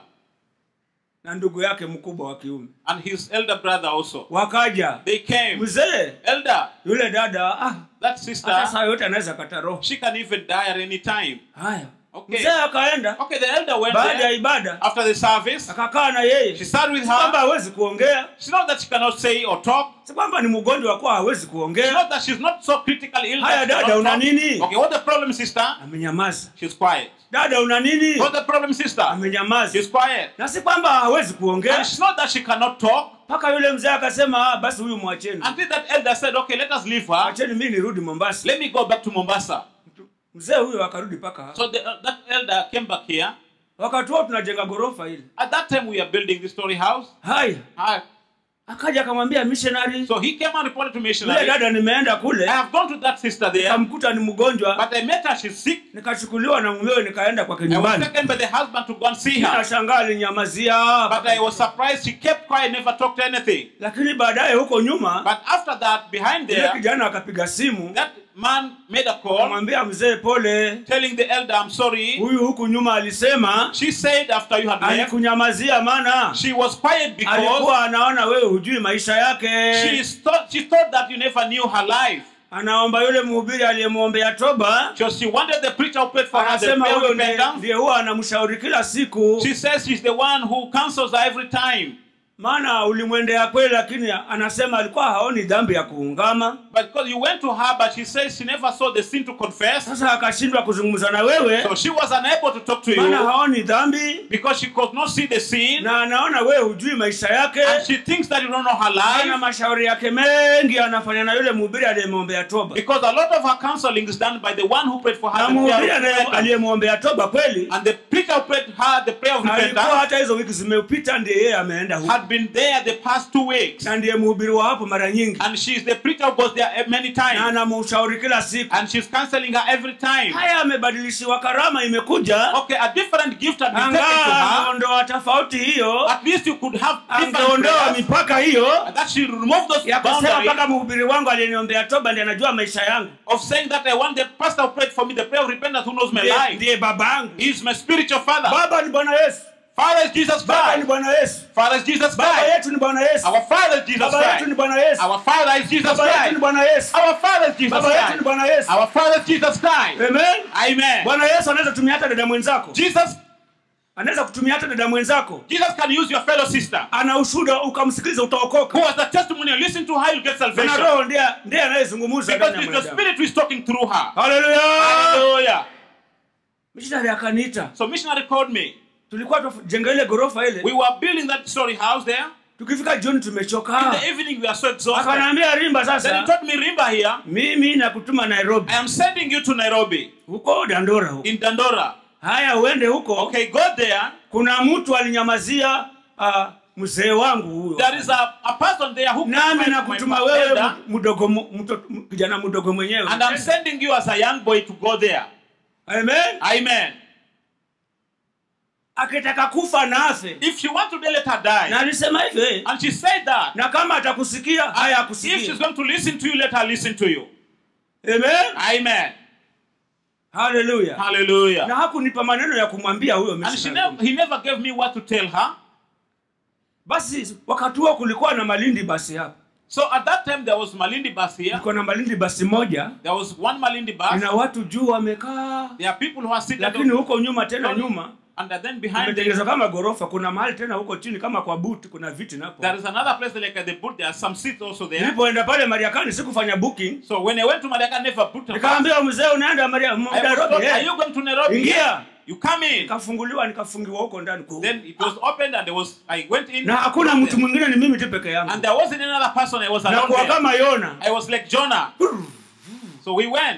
na ndugu yake mkubwa wa kiume and his elder brother also. wakaja They came. mzee Elder, yule dada ah, that hata sister, saa yote anaweza kata roho she can even die at any time. haya Okay. mzee akaenda Okay, the elder went baada ya there ibada after the service. akakaa na yeye She sat with si kwamba her. hawezi kuongea It's not that she cannot say or talk. si kwamba ni mgonjwa wa kuwa hawezi It's kuongea not that she's not so critically ill. Haya, that she dada, cannot una talk. nini? Okay, what the problem, sister? amenyamaza She's quiet. dada una nini What's the problem, sister? amenyamaza She's quiet. na si kwamba hawezi And kuongea it's not that she cannot talk. mpaka yule mzee akasema ah, basi huyu mwacheni Until that elder said, okay, let us leave her. mwacheni mimi nirudi mombasa Let me go back to Mombasa. mzee huyo akarudi mpaka So the, uh, that elder came back here. wakati huo tunajenga ghorofa ile At that time, we are building this story house. haya Hi. akaja akamwambia missionary So he came and reported to yule missionary. dada nimeenda I kule have gone to that sister there, nikamkuta ni mgonjwa but I met her. She's sick. nikachukuliwa na mumewe nikaenda kwake I was nyumbani taken by the husband to go and see her. nashangaa alinyamazia But I was surprised. She kept quiet, never talked anything. lakini baadaye huko nyuma But after that, behind yule there, kijana akapiga simu that man made a call akamwambia mzee pole telling the elder, I'm sorry. huyu huku nyuma alisema She said after you had left, alikunyamazia maana she was quiet because alikuwa anaona wewe hujui maisha yake she thought, she thought that you never knew her life. anaomba yule mhubiri aliyemwombea toba So she wanted the preacher who prayed for her the anasema prayer of huyo ndiye- repentance. ndiye huwa anamshauri kila siku She says she's the one who counsels her every time. maana ulimwendea kweli lakini anasema alikuwa haoni dhambi ya kuungama But because you went to her, but she says she never saw the sin to confess. sasa akashindwa kuzungumza na wewe So she was unable to talk to maana you haoni dhambi because she could not see the sin. na anaona wewe hujui maisha yake And she thinks that you don't know her ana life. mashauri yake mengi anafanya na yule mhubiri aliyemwombea toba Because a lot of her counseling is done by the one who prayed for her na the prayer mhubiri of anaye- repentance. aliyemwombea toba kweli And the preacher who prayed her the prayer of alikuwa repentance hata hizo wiki zimepita ndiye yeye ameenda huko had been there the past two weeks. na ndiye mhubiri wa hapo mara nyingi And she's the preacher who goes there many na times. anamshauri kila siku And she's counseling her every time. haya amebadilishiwa karama imekuja Okay, a different gift had been taken to angaa her. ameondoa tofauti hiyo At least you could have different angeondoa prayers. mipaka hiyo And that she remove those ya kusema boundaries mpaka mhubiri wangu aliyeniombea toba ndiye anajua maisha yangu of saying that I want the pastor who prayed for me, the prayer of repentance who knows my ndiye life. ndiye baba yangu He is my spiritual father. baba ni bwana yesu Father is Jesus baba ni Christ. bwana yesu Father is Jesus baba Christ. yetu ni bwana yesu Our Father is Jesus baba yetu ni Christ. bwana yesu Our Father is Jesus baba yetu ni Christ. bwana yesu Our Father is Jesus baba yetu ni Christ. bwana yesu Our Father is Jesus Christ. amen Amen. bwana yesu anaweza tumia hata dada mwenzako Jesus, anaweza kutumia hata dada mwenzako Jesus can use your fellow sister ana ushuda ukamsikiliza utaokoka who has the testimony. You listen to her, you'll get na salvation. roho ndiye ndiye anayezungumza Because ndani ya it's the mwanadamu Spirit who is talking through her. haleluya Hallelujah. mishinari akaniita So missionary called me. tulikuwa tujenga ile ghorofa ile We were building that story house there. tukifika jioni In tumechoka the evening, we are so exhausted. akanaambia rimba Then he sasa told me, Rimba here, mimi nakutuma nairobi I am sending you to Nairobi huko dandora huko in Dandora. haya uende huko Okay, go there. kuna mtu alinyamazia uh, mzee wangu huyo There is a, a person there who nami my- nakutuma my wewe elder, mu- mdogo mu- mto- m- kijana mdogo mwenyewe and I'm sending you as a young boy to go there. amen Amen. akitaka kufa na afe If she wants to die, let her na die. alisema hivyo And she said that. na kama atakusikia haya If she's akusikia going to listen to you, let her listen to you. amen Amen. haleluya Hallelujah. na hakunipa maneno ya kumwambia huyo And she missionary. never, he never gave me what to tell her. basi wakati huo kulikuwa na malindi basi hapa So at that time, there was Malindi bus here. kulikuwa na malindi basi moja There was one Malindi bus. ina watu juu wamekaa There are people who are sitting lakini on, huko nyuma tena nyuma and then behind them, imetengenezwa kama gorofa kuna mahali tena huko chini kama kwa buti kuna viti napo there is another place like at the boot. There are some seats also there. nilipoenda pale mariakani sikufanya booking So when I went to Malaka, I never booked a bus. nikaambia mzee unaenda Maria- I was Nairobi told, eh?" are you going to Nairobi? Ingia. You come in. nikafunguliwa nikafungiwa huko ndani kwa- Then it was opened and there was I went in. na hakuna mtu mwingine ni mimi tu peke yangu And there wasn't another person. I was na alone kwa there. kama yona I was like Jonah. So we went.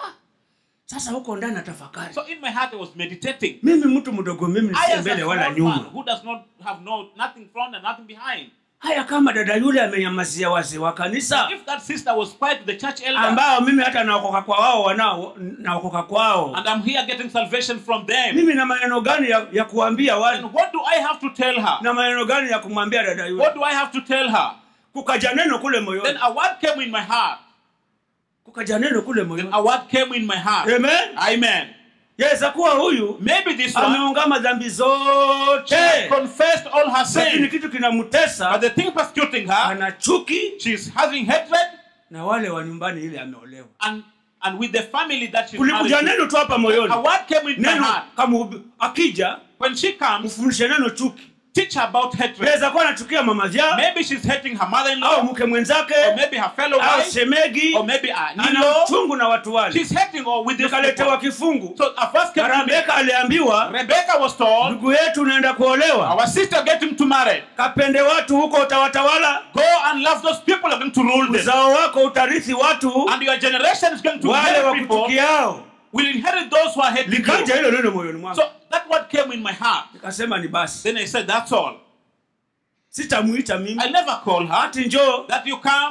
sasa huko ndani natafakari So in my heart I was meditating. mimi mtu mdogo mimi I nisiye as a mbele wala small nyuma man who does not have no nothing front and nothing behind. haya kama dada yule amenyamazia wazee wa kanisa If that sister was quiet to the church elder, ambao mimi hata naokoka kwa wao wanao naokoka kwao and I'm here getting salvation from them, mimi na maneno gani ya, ya kuambia then wale what do I have to tell her? na maneno gani ya kumwambia dada yule What do I have to tell her? kukaja neno kule Then moyoni a word came in my heart. kukaja neno kule Then moyoni a word came in my heart. amen Amen. yaweza kuwa huyu Maybe this one ameungama dhambi she zote has confessed all her lakini sins, kitu but kinamtesa the thing persecuting her, ana chuki she's having hatred, na wale wa nyumbani ile ameolewa and and with the family that she's kulikuja married to. neno tu hapa moyoni A word came in my neno heart. kama akija When she comes, mfundishe neno chuki teach her about hatred. aweza kuwa anachukia mama vyao Maybe she's hating her au mother-in-law, mke mwenzake or maybe her fellow au wife, shemegi or maybe her ana in-law. uchungu na watu wale She's hating or with this nikaletewa people. kifungu So a verse came na to me. rebeka aliambiwa Rebecca was told, ndugu yetu unaenda kuolewa our sister getting to marry. kapende watu huko utawatawala Go and love those people are going to rule them. uzao wako utarithi watu And your generation is going to wale inherit people, wakuchukiao will inherit those who are hating likaja you. hilo neno moyoni mwangu So that word came in my heart. nikasema ni basi Then I said, that's all. sitamuita mimi I never call her hati njoo that you come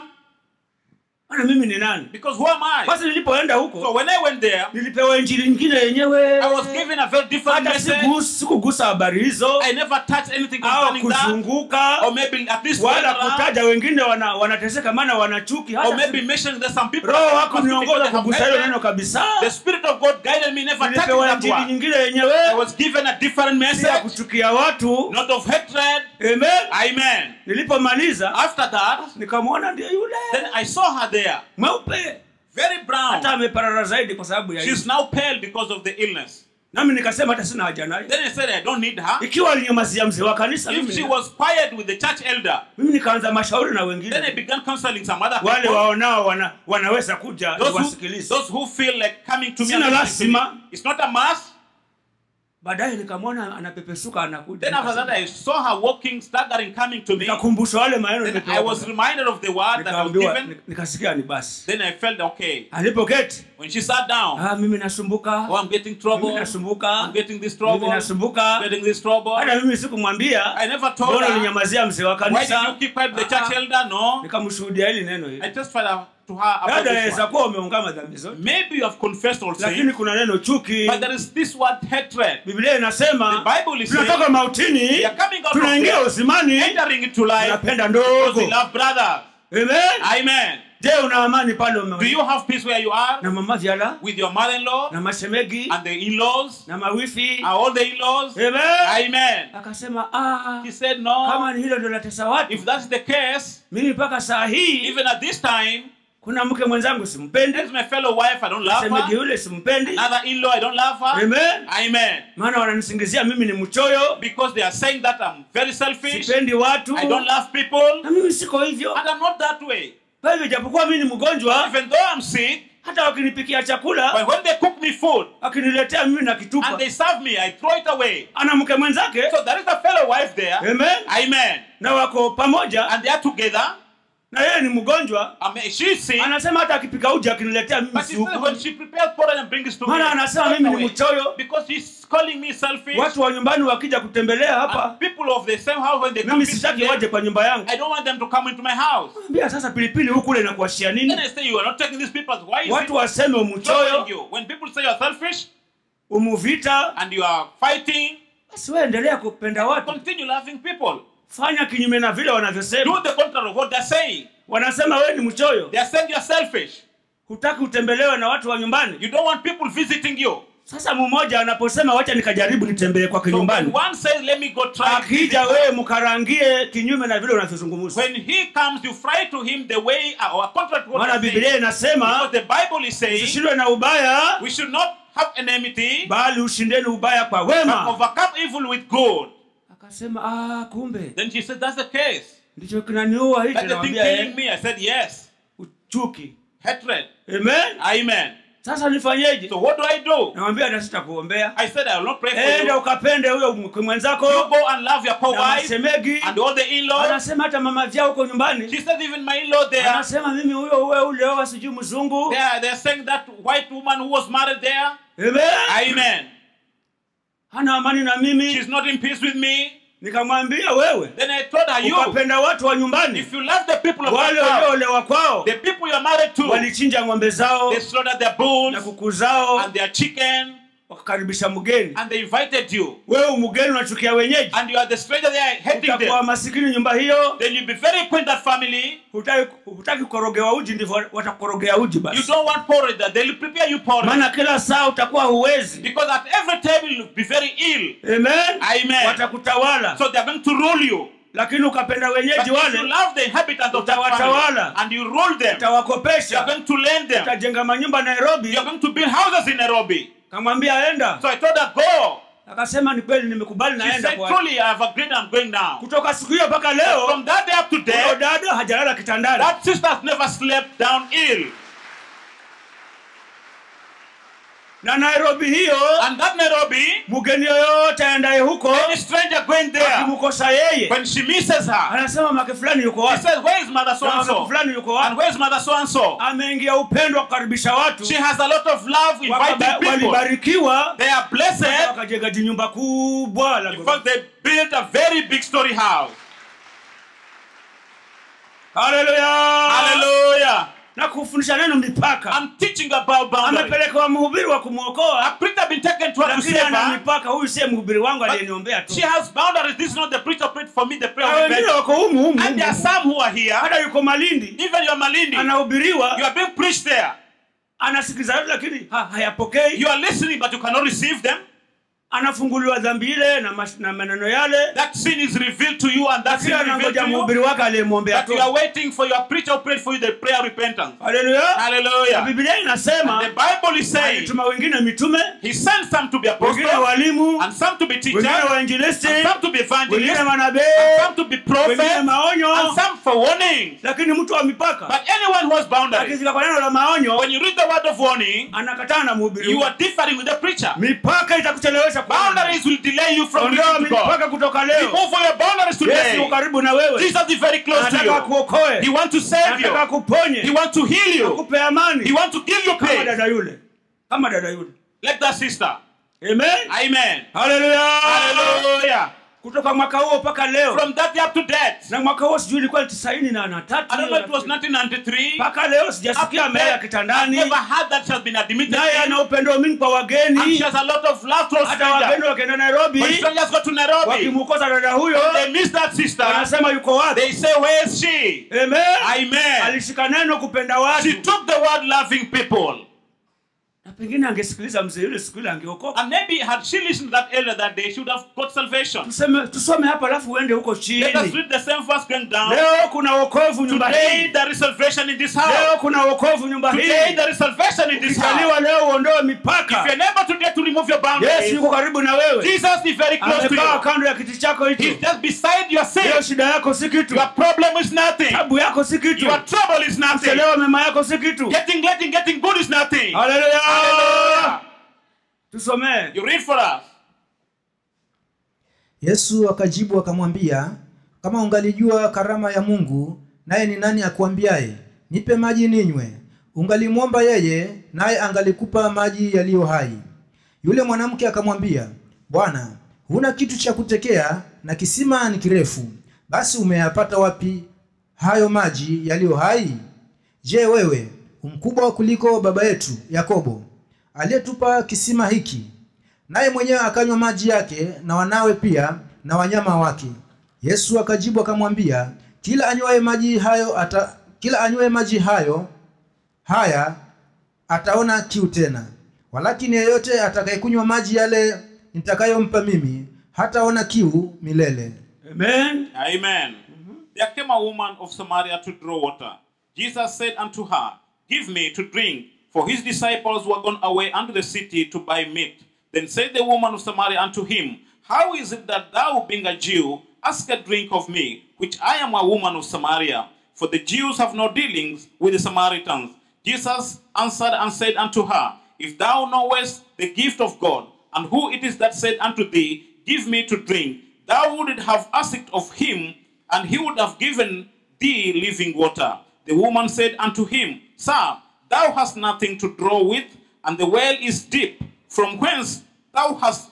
ana mimi ni nani because who am I? basi nilipoenda So huko when I went there, nilipewa injili nyingine yenyewe I was given a very different hata message. siku- sikugusa habari hizo I never touched anything au concerning that, kuzunguka or maybe at least wala went around, kutaja wengine wana, wanateseka maana wanachuki or hata maybe mentioning that some people roho are wako because niongoza they have kugusa hilo hatred. neno kabisa The Spirit of God guided me, never touching nilipewa that injili one. nyingine I yenyewe was given a different si ya message, kuchukia watu not of hatred. amen Amen. nilipomaliza After that, nikamwona ndio yule then I saw her there, mweupe very brown. hata ameparara zaidi kwa sababu ya She's hiyo now pale because of the illness. nami nikasema hata sina haja naye Then I said, I don't need her. ikiwa alinyamazia mzee wa kanisa If mimi, she was quiet with the church elder, mimi nikaanza mashauri na then I wengine began counseling some other wale people. waonao wana, wanaweza kuja Those who, wasikilize those who feel like coming to me Sina and listening to me. lazima. It's not a must. baadaye nikamwona anapepesuka anakuja Then after that, I saw her walking, staggering, coming to me. nikakumbushwa wale maneno Then nimepewa I was kutoka. reminded of the word that I was Nikaambiwa- given. nik- nikasikia ni basi Then I felt okay. alipoketi When she sat down, ah, mimi nasumbuka oh, I'm getting mimi trouble. nasumbuka I'm getting this mimi trouble. nasumbuka getting this trouble. hata mimi sikumwambia I never told mbona her. ulinyamazia mzee wa Why did kanisa you keep quiet the Ah, church ah. elder? No. nikamshuhudia hili neno I hili testified to her about labda this aweza one. kuwa umeungama dhambi zote Maybe you have confessed all lakini sins, kuna neno chuki but there is this word hatred. biblia The inasema Bible is saying tunatoka mautini we are coming out of tunaingia death, uzimani entering into life tunapenda because ndogo we love brothers. amen Amen. je una amani pale Do ume you have peace where you are na mama vyala with your mother-in-law na mashemegi and the in-laws na mawifi and all the in-laws? amen Amen. akasema ah, He said, kama no. ni hilo ndio latesa watu If that's the case, mimi mpaka saa hii even at this time, kuna mke mwenzangu simpendi there's my fellow wife. I don't love shemegi her. yule simpendi Another in-law. I don't love her. amen Amen. maana wananisingizia mimi ni mchoyo Because they are saying that I'm very selfish. sipendi watu I don't love people. na mimi siko hivyo And I'm not that way. kwa hivyo japokuwa mimi ni mgonjwa Even though I'm sick, hata wakinipikia chakula but when they cook me food wakiniletea mimi na and kitupa they serve me, I throw it away. ana mke mwenzake So there is a fellow wife there. amen Amen. na wako pamoja And they are together. na yeye ni mgonjwa I mean, she's sick. anasema hata akipika uji akiniletea mimi But she siuku said when she prepares porridge and brings it to me, maana I anasema throw it mimi ni away. mchoyo because she's calling me selfish. watu wa nyumbani wakija kutembelea hapa And people of the same house when they come mimi visit sitaki them, waje kwa nyumba yangu I don't want them to come into my house. ambia sasa pilipili huku ule inakuashia Then nini I say you are not taking these people. Why is watu it waseme troubling umchoyo you? When people say you are selfish umuvita and you are fighting, basi wewe endelea kupenda watu continue loving people. fanya kinyume na vile wanavyosema Do the contrary of what they're saying. wanasema wewe ni mchoyo They are saying you are selfish. hutaki utembelewe na watu wa nyumbani You don't want people visiting you. sasa mmoja anaposema wacha nikajaribu nitembee kwake So when nyumbani one says, let me go try and visit akija her, wewe mkarangie kinyume na vile unavyozungumza when he comes, you fry to him the way or contrary to what maana you're saying. biblia inasema Because the Bible is saying usishindwe na ubaya we should not have enmity, bali ushindeni ubaya kwa but wema overcome evil with good. akasema ah, kumbe Then she said, that's the case. ndicho kinaniua hichi That's the thing nawambia killing eh, me. I said, yes. uchuki Hatred. amen Amen. sasa nifanyeje So what do I do? nawambia hata sitakuombea I said, I will not pray for enda you. ukapende huyo mke You mwenzako go and love your na co-wife masemegi and all the in-laws. anasema hata mama vyao huko nyumbani She said, even my in-law there, anasema mimi huyo uwe ulioa sijui mzungu they are, they're saying that white woman who was married there. amen Amen. hana amani na mimi She's not in peace with me. nikamwambia wewe Then I told her, you, ukapenda watu wa nyumbani if you love the people of wale that house, walioolewa kwao the people you're married to, walichinja ng'ombe zao they slaughtered their na bulls kuku zao and their chicken wakakaribisha mgeni and they invited you. wewe mgeni unachukia wenyeji And you are the stranger there hating utakuwa them. masikini nyumba hiyo Then you'll be very acquainted that family. hutaki hutaki kukorogewa uji ndivyo watakukorogea uji You basi don't want porridge that they'll prepare you porridge. maana kila saa utakuwa huwezi Because at every table you'll be very ill. amen Amen. watakutawala So they're going to rule you. lakini ukapenda But wenyeji if you wale love the inhabitants of that Utawatawala. family and you rule them, you're utawakopesha going to lend them. utajenga manyumba nairobi You're going to build houses in Nairobi. kamwambia enda So I told her, go. akasema ni kweli nimekubali She naenda said, kwa truly, I have agreed I'm going now. kutoka siku hiyo mpaka leo From that day up to huyo day, dada hajalala kitandani that sister has never slept down ill. na nairobi hiyo And that Nairobi, mgeni yoyote aendaye huko any stranger going there, akimkosa yeye when she misses her, anasema make fulani yuko she wapi says, Where is mother so Na and make so? fulani yuko And wapi where's mother so and so? ameingia upendo wa kukaribisha watu She has a lot of love Wakaba- inviting people. walibarikiwa They are blessed. wakajenga jinyumba kubwa la In ghorofa. fact, they built a very big story house. haleluya Hallelujah. na kufundisha neno mipaka I'm teaching about boundaries. amepelekewa mhubiri wa A kumwokoa preacher been taken to her to lakini save ana her. mipaka huyu siye mhubiri wangu aliyeniombea tu She has boundaries. This is not the preacher prayed for me, the prayer na of wengine repentance. wako humu humu And there are humu. some who are here. hata yuko malindi Even you are Malindi. You anahubiriwa are being preached there. anasikiliza yote lakini ha, hayapokei You are listening, but you cannot receive them. anafunguliwa dhambi ile na, mas- na maneno yale That sin is revealed to you, and that sin lakini is revealed anangoja to you. mhubiri wake aliyemwombea But tu you are waiting for your preacher who prayed for you the prayer of repentance. haleluya Hallelujah. biblia inasema The Bible is saying alituma wengine mitume He sent some to be wengine apostles, walimu and some to be teachers, wengine and wainjilisti some to be wengine evangelists, and manabii some to be wengine prophets, and maonyo some for warning. lakini mtu wa mipaka But anyone who has boundaries, akifika kwa neno la maonyo when you read the word of warning, anakataa na mhubiri you huyo. are differing with the preacher. mipaka itakuchelewesha kuona. Boundaries will delay you from ondoa reaching to God. mipaka kutoka leo Remove all your boundaries yesu today. yuko karibu na wewe Jesus is very close to anataka you. He akuokoe wants to save anataka you. He akuponye wants to heal you. akupe He amani wants to give you kama peace. dada yule kama dada yule Like that sister. amen Amen. haleluya Hallelujah. kutoka mwaka huo mpaka leo From that day up to date. na mwaka huo sijui ilikuwa ni tisaini na na tatu I don't know, it was 1993. mpaka leo Up sijasikia to amelala date, I've kitandani never heard that she has been admitted. naye in. ana upendo mingi kwa And she wageni has a lot of love towards hata wageni strangers. wakienda nairobi When strangers go to Nairobi, wakimukosa dada huyo they miss that sister. wanasema yuko wapi They say, Where is she? amen Amen. alishika neno kupenda She watu took the word loving people. na pengine angesikiliza mzee yule siku ile angeokoka And maybe had she listened to that earlier that day, she would have got salvation. tuseme tusome hapa alafu uende huko chini Let us read the same verse going down. leo kuna wokovu nyumba Today hii there is salvation in this house. leo kuna wokovu nyumba Today hii there is salvation in this house. ukijaliwa leo uondoe If mipaka you're able today to remove your yesu boundaries, yuko karibu na wewe Jesus is very close to amekaa you. kando ya kiti chako He's hicho just beside your sin. hiyo shida yako si kitu Your problem is nothing. tabu yako si kitu Your trouble is nothing. chelewa mema yako si kitu Getting, getting, getting good is nothing. haleluya Hallelujah. tusomee You read for us. yesu akajibu akamwambia kama ungalijua karama ya mungu naye ni nani akuambiaye nipe maji ninywe ungalimwomba yeye naye angalikupa maji yaliyo hai yule mwanamke akamwambia bwana huna kitu cha kutekea na kisima ni kirefu basi umeyapata wapi hayo maji yaliyo hai je wewe umkubwa kuliko baba yetu yakobo aliyetupa kisima hiki naye mwenyewe akanywa maji yake na wanawe pia na wanyama wake yesu akajibu akamwambia kila anywaye maji hayo ata, kila anywaye maji hayo haya ataona kiu tena walakini yeyote atakayekunywa maji yale nitakayompa mimi hataona kiu milele amen Amen. There came a woman of Samaria to draw water. Jesus said unto her, Give me to drink, for his disciples were gone away unto the city to buy meat. Then said the woman of Samaria unto him, How is it that thou, being a Jew, ask a drink of me, which I am a woman of Samaria? For the Jews have no dealings with the Samaritans. Jesus answered and said unto her, If thou knowest the gift of God, and who it is that said unto thee, Give me to drink, thou wouldst have asked of him, and he would have given thee living water. The woman said unto him, Sir, thou hast nothing to draw with, and the well is deep. From whence thou hast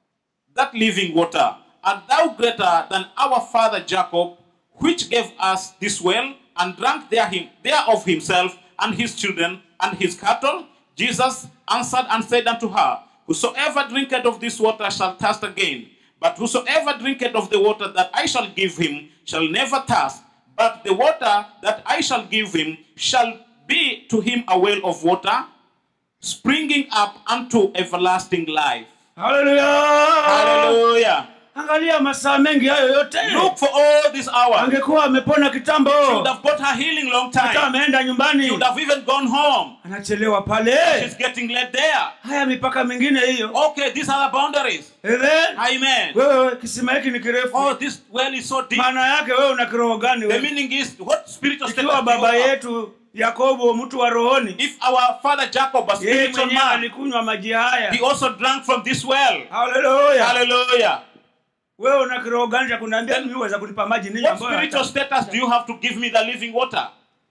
that living water? Art thou greater than our father Jacob, which gave us this well, and drank there him, thereof himself, and his children, and his cattle? Jesus answered and said unto her, Whosoever drinketh of this water shall thirst again. But whosoever drinketh of the water that I shall give him shall never thirst. But the water that I shall give him shall be to him a well of water, springing up unto everlasting life. haleluya Hallelujah. angalia masaa mengi hayo yote Look for all these hours. angekuwa amepona kitambo She would have got her healing long hata time. ameenda She nyumbani would have even gone home. anachelewa pale She's getting led there. haya mipaka mingine hiyo Okay, these are the boundaries. Amen. Amen. wewe kisima hiki ni kirefu Oh, this well is so deep. maana yake wewe una kiroho gani The wewe meaning is, what spiritual status ikiwa do you baba have? yetu yakobo mtu wa rohoni If our father Jacob, a yeye spiritual mwenyewe man, alikunywa maji haya he also drank from this well. haleluya Hallelujah. wewe una kiroho gani cha kuniambia mimi uweza kunipa maji ninyi What ambayo spiritual hata- status do you have to give me the living water?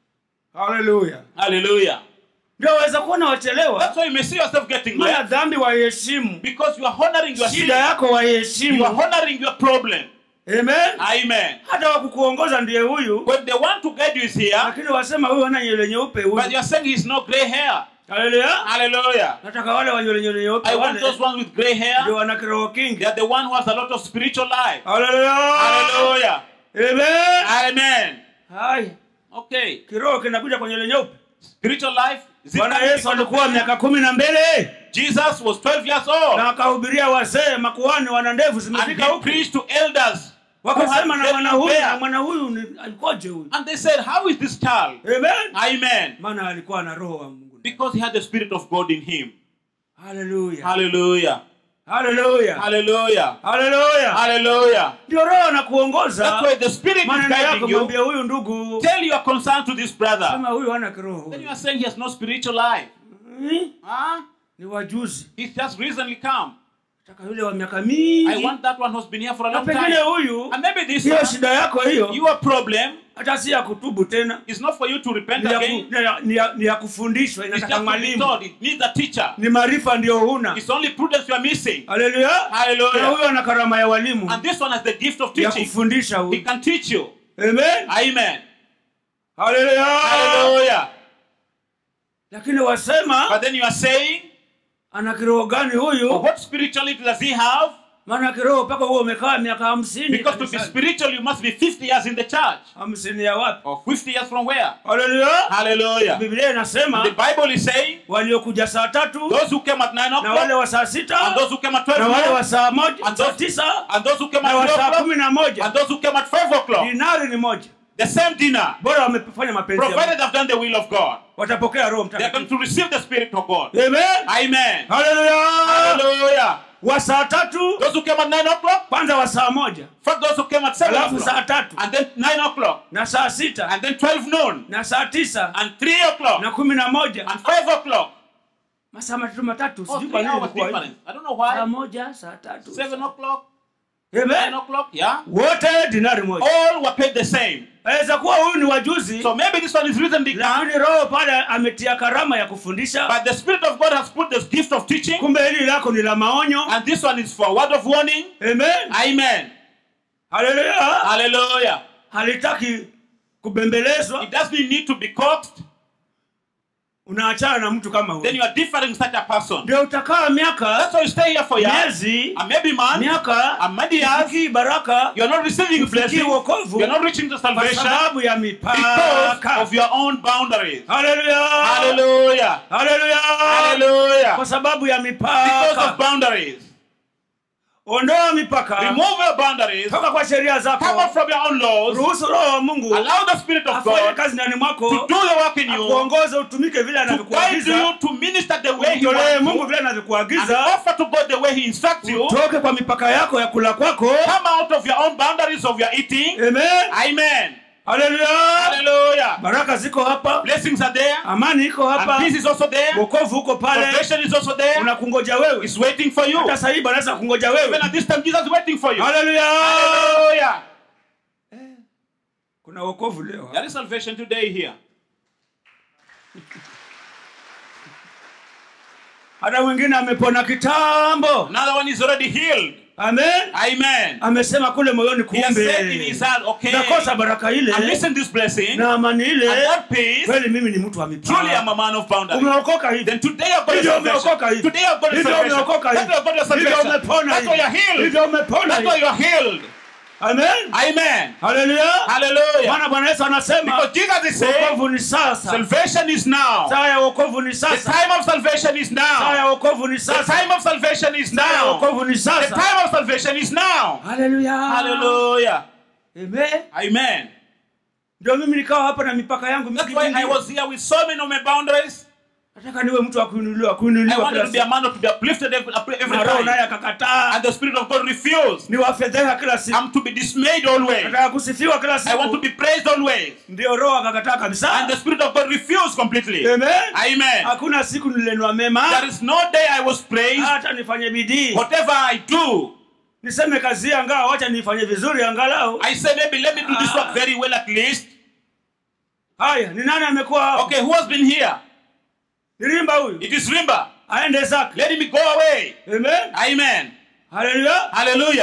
haleluya Hallelujah. ndio waweza kuona wachelewa That's why you may see yourself getting maana led dhambi waiheshimu because you are honoring your sin. shida yako You waiheshimu are honoring your problem. amen Amen. hata wakukuongoza ndiye huyu When they want to guide you is here, lakini wasema huyu ana nywele nyeupe but huyu you're saying he's no gray hair. haleluya Hallelujah. nataka wale wa nywele nywele nyeupe I want wale those ones with gray ndio hair. wana kiroho kingi They are the one who has a lot of spiritual life. haleluya Hallelujah. amen Amen. hai Okay. kiroho kinakuja kwa nywele nyeupe Spiritual life. Is it bwana coming yesu because of alikuwa hair? miaka kumi na mbele Jesus was 12 years old. na akahubiria wazee makuhani wana ndevu And zimefika he huku preached to elders. who had wakasema na very mwana long huyu na hair. mwana huyu ni alikoje huyu And they said, How is this child? amen Amen. maana alikuwa na roho wa mungu Because he had the Spirit of God in him. haleluya Hallelujah. haleluya Hallelujah. haleluya Hallelujah. ndio roho anakuongoza That's why the Spirit is maneno yako guiding you. mwambie huyu ndugu Tell your concern to this brother. sema huyu hana kiroho Then you huyu. are saying he has no spiritual life. Hmm? Huh? ni wajuzi He's just recently come. taka yule wa miaka I mingi want that one who's been here for a na long pengine time. huyu And maybe this hiyo one, shida yako hiyo your problem hata si ya kutubu tena is not for you to repent ni ya, ku, again. ni ya, ni ya, ni ya kufundishwa It's inataka just to be mwalimu taught. It needs a teacher. ni maarifa ndio huna It's only prudence you are missing. haleluya na Hallelujah. huyo ana karama ya walimu And this one has the gift of ya teaching. kufundisha He huyu can teach you. amen Amen. haleluya Hallelujah. lakini wasema But then you are saying, ana kiroho gani well, huyu what spirituality does he have? maana kiroho mpaka huo umekaa miaka hamsini Because to be kanisani. spiritual, you must be 50 years in the church. hamsini ya wapi Or 50 years from where? haleluya Hallelujah. biblia inasema The Bible is saying, waliokuja saa tatu those who came at 9 na wale o'clock, wa saa sita and those who came at 12 na wale wa noon, saa moja And saa those- tisa and those who came na at wa 12 saa o'clock, kumi na moja and those who came at 5 o'clock. dinari ni moja The same dinner, bora wamefanya mapenzi ya Mungu. provided they've done the will of God. watapokea roho They are going mtakatifu to receive the Spirit of God. amen Amen. haleluya Hallelujah. wa saa tatu Those who came at 9 o'clock, kwanza wa saa moja first those who came at 7 alafu saa o'clock, tatu and then 9 o'clock, na saa sita and then 12 noon, na saa tisa and 3 o'clock, na kumi na moja and 5 o'clock. masaa matatu matatu Oh, sijui three kwa nini hours ilikuwa hivi. difference. I don't know saa why. moja saa tatu 7 o'clock, 9 amen o'clock, yeah. wote dinari moja All were paid the same. aweza kuwa huyu ni wajuzi So maybe this one is recently come, lakini roho pale ametia karama ya kufundisha but the Spirit of God has put the gift of teaching, kumbe hili lako ni la maonyo and this one is for a word of warning. amen Amen. haleluya Hallelujah. halitaki kubembelezwa It doesn't need to be coaxed. unaachana na mtu kama Then huyo you are differing such a person. ndio utakaa miaka That's why you stay here for years, miezi and maybe months, miaka and many years. ufikii baraka You are not receiving ufikii blessings. wokovu You are not reaching to kwa salvation sababu ya because mipaka of your own boundaries. haleluya Hallelujah. haleluya Hallelujah. kwa sababu ya Because of mipaka boundaries. ondoa mipaka Remove your boundaries. toka kwa sheria Come out zako from your own laws. ruhusu roho wa mungu Allow the Spirit of afanye God kazi ndani to mwako do the work in you, to akuongoze utumike vile guide anavyokuagiza you, to minister the way He umtolee wants mungu you, vile and anavyokuagiza offer to God the way He instructs you. utoke kwa mipaka yako ya kula kwako Come out of your own boundaries of your eating. amen Amen. haleluya Hallelujah. baraka ziko hapa Blessings are there, amani iko and hapa peace is also there. wokovu uko pale Salvation is also there. unakungoja wewe It's waiting for you. hata sahii anaweza kungoja Even wewe at this time, Jesus is waiting for you. haleluya Hallelujah. kuna wokovu leo There is salvation today here. hata mwingine amepona kitambo Another one is already healed. amen Amen. amesema kule moyoni He has kumbe said in his heart, okay, nakosa baraka ile and listen this blessing, na amani ile and that peace, kweli mimi ni mtu wa truly I'm mipaka a man of boundaries. umeokoka hivi Then today I've got hivyo your umeokoka salvation. hivi Today I've got your hivyo salvation. umeokoka That's hivi why I've got your hivyo salvation. umepona That's why you're hivi healed. hivyo umepona That's why hivi you're healed. amen Amen. haleluya Hallelujah. maana bwana yesu anasema Because Jesus is saying, wokovu ni sasa salvation is now. saa ya wokovu ni The sasa time of salvation is saa ya now. wokovu ni The sasa time of salvation is saa ya now. wokovu ni The sasa time of salvation is now. haleluya Hallelujah. amen Amen. ndio mimi nikawa hapa na mipaka yangu That's mingi why I mingi. was here with so many of my boundaries. nataka niwe mtu wa kuinuliwa I kuinuliwa wanted kila to be a siku man to be uplifted every, every na roho naye time. akakataa And the Spirit of God refused. niwafedheha kila siku I'm to be dismayed always. nataka kusifiwa kila I want to siku be praised always. ndio roho akakataa And kabisa the Spirit of God refused completely. amen Amen. hakuna siku nilenwa mema There is no day I was praised. hata nifanye bidii Whatever I do, niseme kazi angaa wacha nifanye vizuri angalau I say maybe let me do this work very well at least. haya ni nani amekuwa hapa Okay, who has been here? nirimba huyu It is Rimba. aende zake Let him go away. amen Amen. haleluya Hallelujah.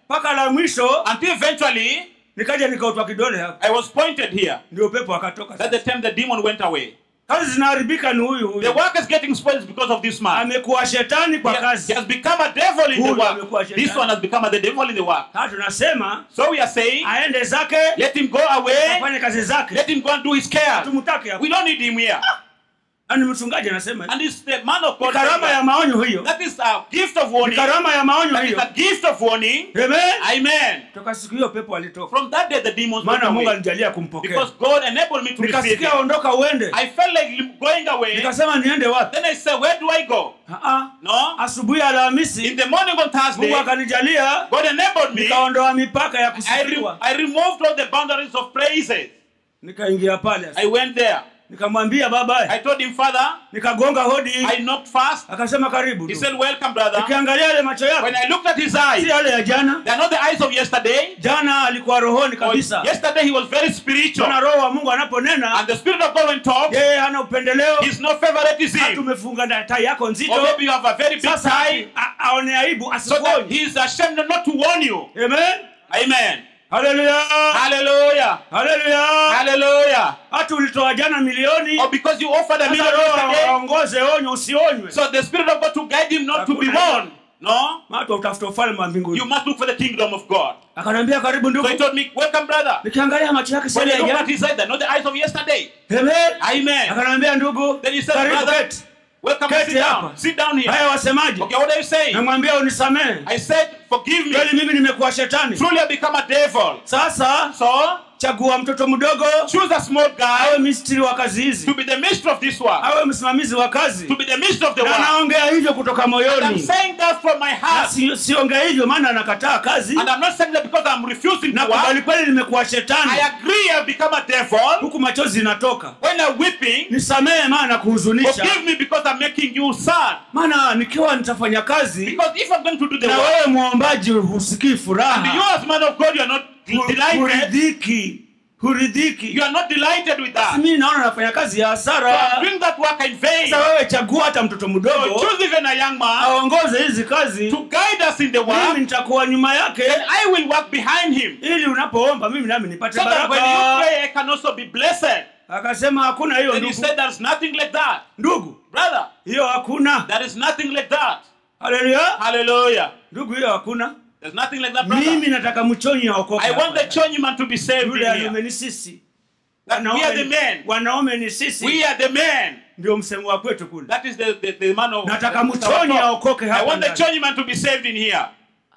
mpaka la mwisho until eventually nikaja nikautwa kidole hapa I was pointed here. ndio pepo akatoka That's the time the demon went away. kazi zinaharibika ni huyu The huyu work is getting spoiled because of this man. amekuwa shetani kwa He, he kazi has become a devil in the Huyu amekuwa work. shetani. This one has become the devil in the work. sasa tunasema So we are saying, aende zake let him go away. afanye kazi zake Let him go and do his care. tumtake hapo We don't need him here. ani mchungaji anasema And it's the man of God. karama ya maonyo hiyo That is a gift of ni warning. karama ya maonyo That is hiyo a gift of warning. amen Amen. toka siku hiyo pepo alitoka From that day, the demons went maana mungu away. alijalia kumpokea Because God enabled me to receive nikasikia him. ondoka uende I felt like going away. nikasema niende wapi Then I said, where do I go? Ah, ah. No. asubuhi ya In alhamisi the morning on Thursday, mungu akanijalia God enabled me. nikaondoa mipaka ya I, re- kusifiwa I removed all the boundaries of praises. nikaingia pale I went there. nikamwambia baba I told him, Father, nikagonga hodi I knocked fast. akasema karibu He tu. said, Welcome, brother. nikiangalia yale macho When yake I looked at his si eyes, yale ya jana they are not the eyes of yesterday. jana alikuwa rohoni Or kabisa yesterday he was very spiritual. tuna roho wa mungu anaponena And the Spirit of God when talks, yeye hana upendeleo he's no favoritism. hata umefunga na tai yako Or nzito maybe you have a very big sasa tie. a- aone aibu So that asikuonye he is ashamed not to warn you. amen Amen. haleluya Hallelujah. haleluya Hallelujah. hata ulitoa jana milioni Or because you offered a sasa million roho yesterday. aongoze onyo usionywe So the Spirit of God to guide him not to be Hakuna warned. No. watu utafuta ufalme wa You mbinguni must look for the kingdom of God. akanambia karibu So ndugu he told me, Welcome, brother. nikiangalia macho yake When sasa I ya looked at jana his eyes, they're not the eyes of yesterday. amen Amen. akanambia ndugu Then he said, karibu Brother, keti welcome, Keti sit down. hapa. Sit down here. haya wasemaje Okay, what are you saying? namwambia unisamehe I said, Forgive me. kweli mimi nimekuwa shetani Truly I become a devil. sasa So chagua mtoto mdogo choose a small awe guy mistiri wa kazi hizi to be the minister of this work. awe msimamizi wa kazi To be the minister of the na work. naongea hivyo kutoka I'm moyoni saying that from my Na heart. si- siongea hivyo maana anakataa kazi And I'm not saying that because I'm refusing na to work. kubali kweli nimekuwa shetani I agree I've become a devil. huku machozi inatoka When I'm weeping, nisamehe maana kuhuzunisha forgive me because I'm making you sad. maana nikiwa nitafanya kazi Because if I'm going to do the na work, wewe mwombaji husikii and you furaha as man of God, you are not hu- delighted. huridhiki huridhiki You are not delighted with that. mimi naona nafanya kazi ya So I'm hasara doing that work in vain. sasa wewe chagua hata mtoto So mdogo choose even a young man aongoze hizi kazi to guide us in the mimi work. nitakuwa nyuma yake Then I will work behind him. ili unapoomba mimi nami nipate So that when you baraka pray, I can also be blessed. akasema hakuna hiyo Then he ndugu said, There's nothing like that. ndugu Brother, hiyo hakuna there is nothing like that. haleluya Hallelujah. ndugu hiyo hakuna There's nothing like that, brother. mimi nataka mchonyi aokoke I want the hapa. church man to be saved yule in alume here. ni sisi That we are the Wanaume- men. wanaume ni sisi We are the men. ndio msemo wa kwetu kule That is the, the, the man of. nataka mchonyi aokoke I hapa want the ndani. church man to be saved in here.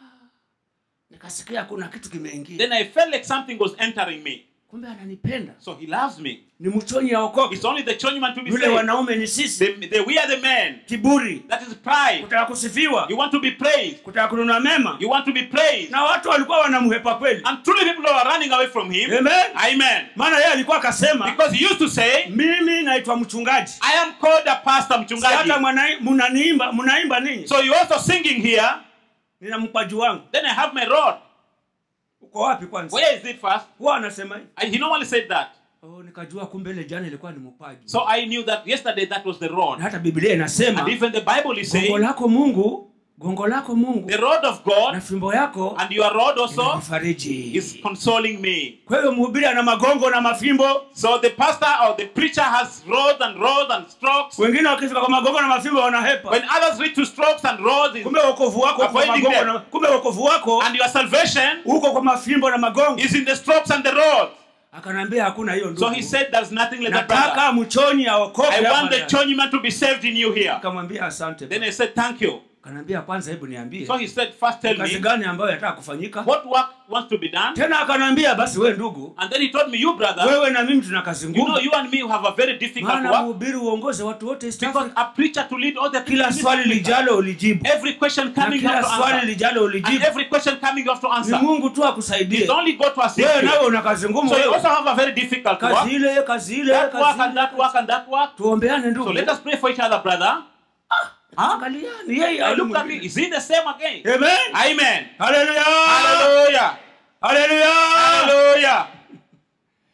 nikasikia kuna kitu kimeingia Then I felt like something was entering me. kumbe ananipenda So he loves me. ni mchonyi aokoke It's only the church man to be yule saved. wanaume ni sisi The, the, we are the men. kiburi That is pride. kutaka kusifiwa You want to be praised. kutaka kununua mema You want to be praised. na watu walikuwa wanamhepa kweli And truly people are running away from him. amen Amen. maana yeye alikuwa akasema Because he used to say, mimi naitwa mchungaji I am called a pastor Si hata mchungaji. mwana- mnaniimba mnaimba ninyi So you also singing here. nina mpaji wangu Then I have my rod. uko wapi kwanza Where is it first? huwa anasema hivi And he normally said that. oh, nikajua kumbe ile jana ilikuwa ni mpaji So I knew that yesterday that was the na rod. hata biblia inasema And even the Bible is gongo saying, lako mungu gongo lako mungu the rod of na God fimbo yako and your rod also inanifariji is consoling me. kwa hiyo mhubiri ana magongo na mafimbo So the pastor or the preacher has rods and rods and strokes. wengine wakifika kwa magongo na mafimbo wanahepa When others reach to strokes and rods, is- kumbe wokovu wako uko kwa Avoiding magongo them. na, kumbe wokovu wako and your salvation uko kwa mafimbo na magongo is in the strokes and the rods. akanaambia hakuna hiyo So ndugu he said, There's nothing like that, brother. nataka mchonyi aokoke I hapa want the ndani. churchman to be saved in you here. akamwambia asante Then I said, Thank you. akanaambia kwanza hebu niambie So he said, First tell kazi me, gani ambayo yataka kufanyika what work wants to be done? tena akanaambia basi we ndugu And then he told me, You, brother, wewe na mimi tuna kazi you know, ngumu you and me have a very difficult maana work mhubiri uongoze watu wote East because Africa. a preacher to lead all the kila people. swali lijalo ulijibu Every question na coming, you kila have to swali answer. lijalo And ulijibu every question coming, you have to ni answer. mungu tu akusaidie It's only God to assist wewe nawe you. una kazi ngumu So you wewe also have a very difficult work. kazi ile kazi ile That work kazi and ile that work and that work. tuombeane So ndugu let us pray for each other, brother. Huh? angaliani yeye I au looked at me. mwingine. Is he the same again? amen Amen. haleluya Hallelujah. haleluya Hallelujah.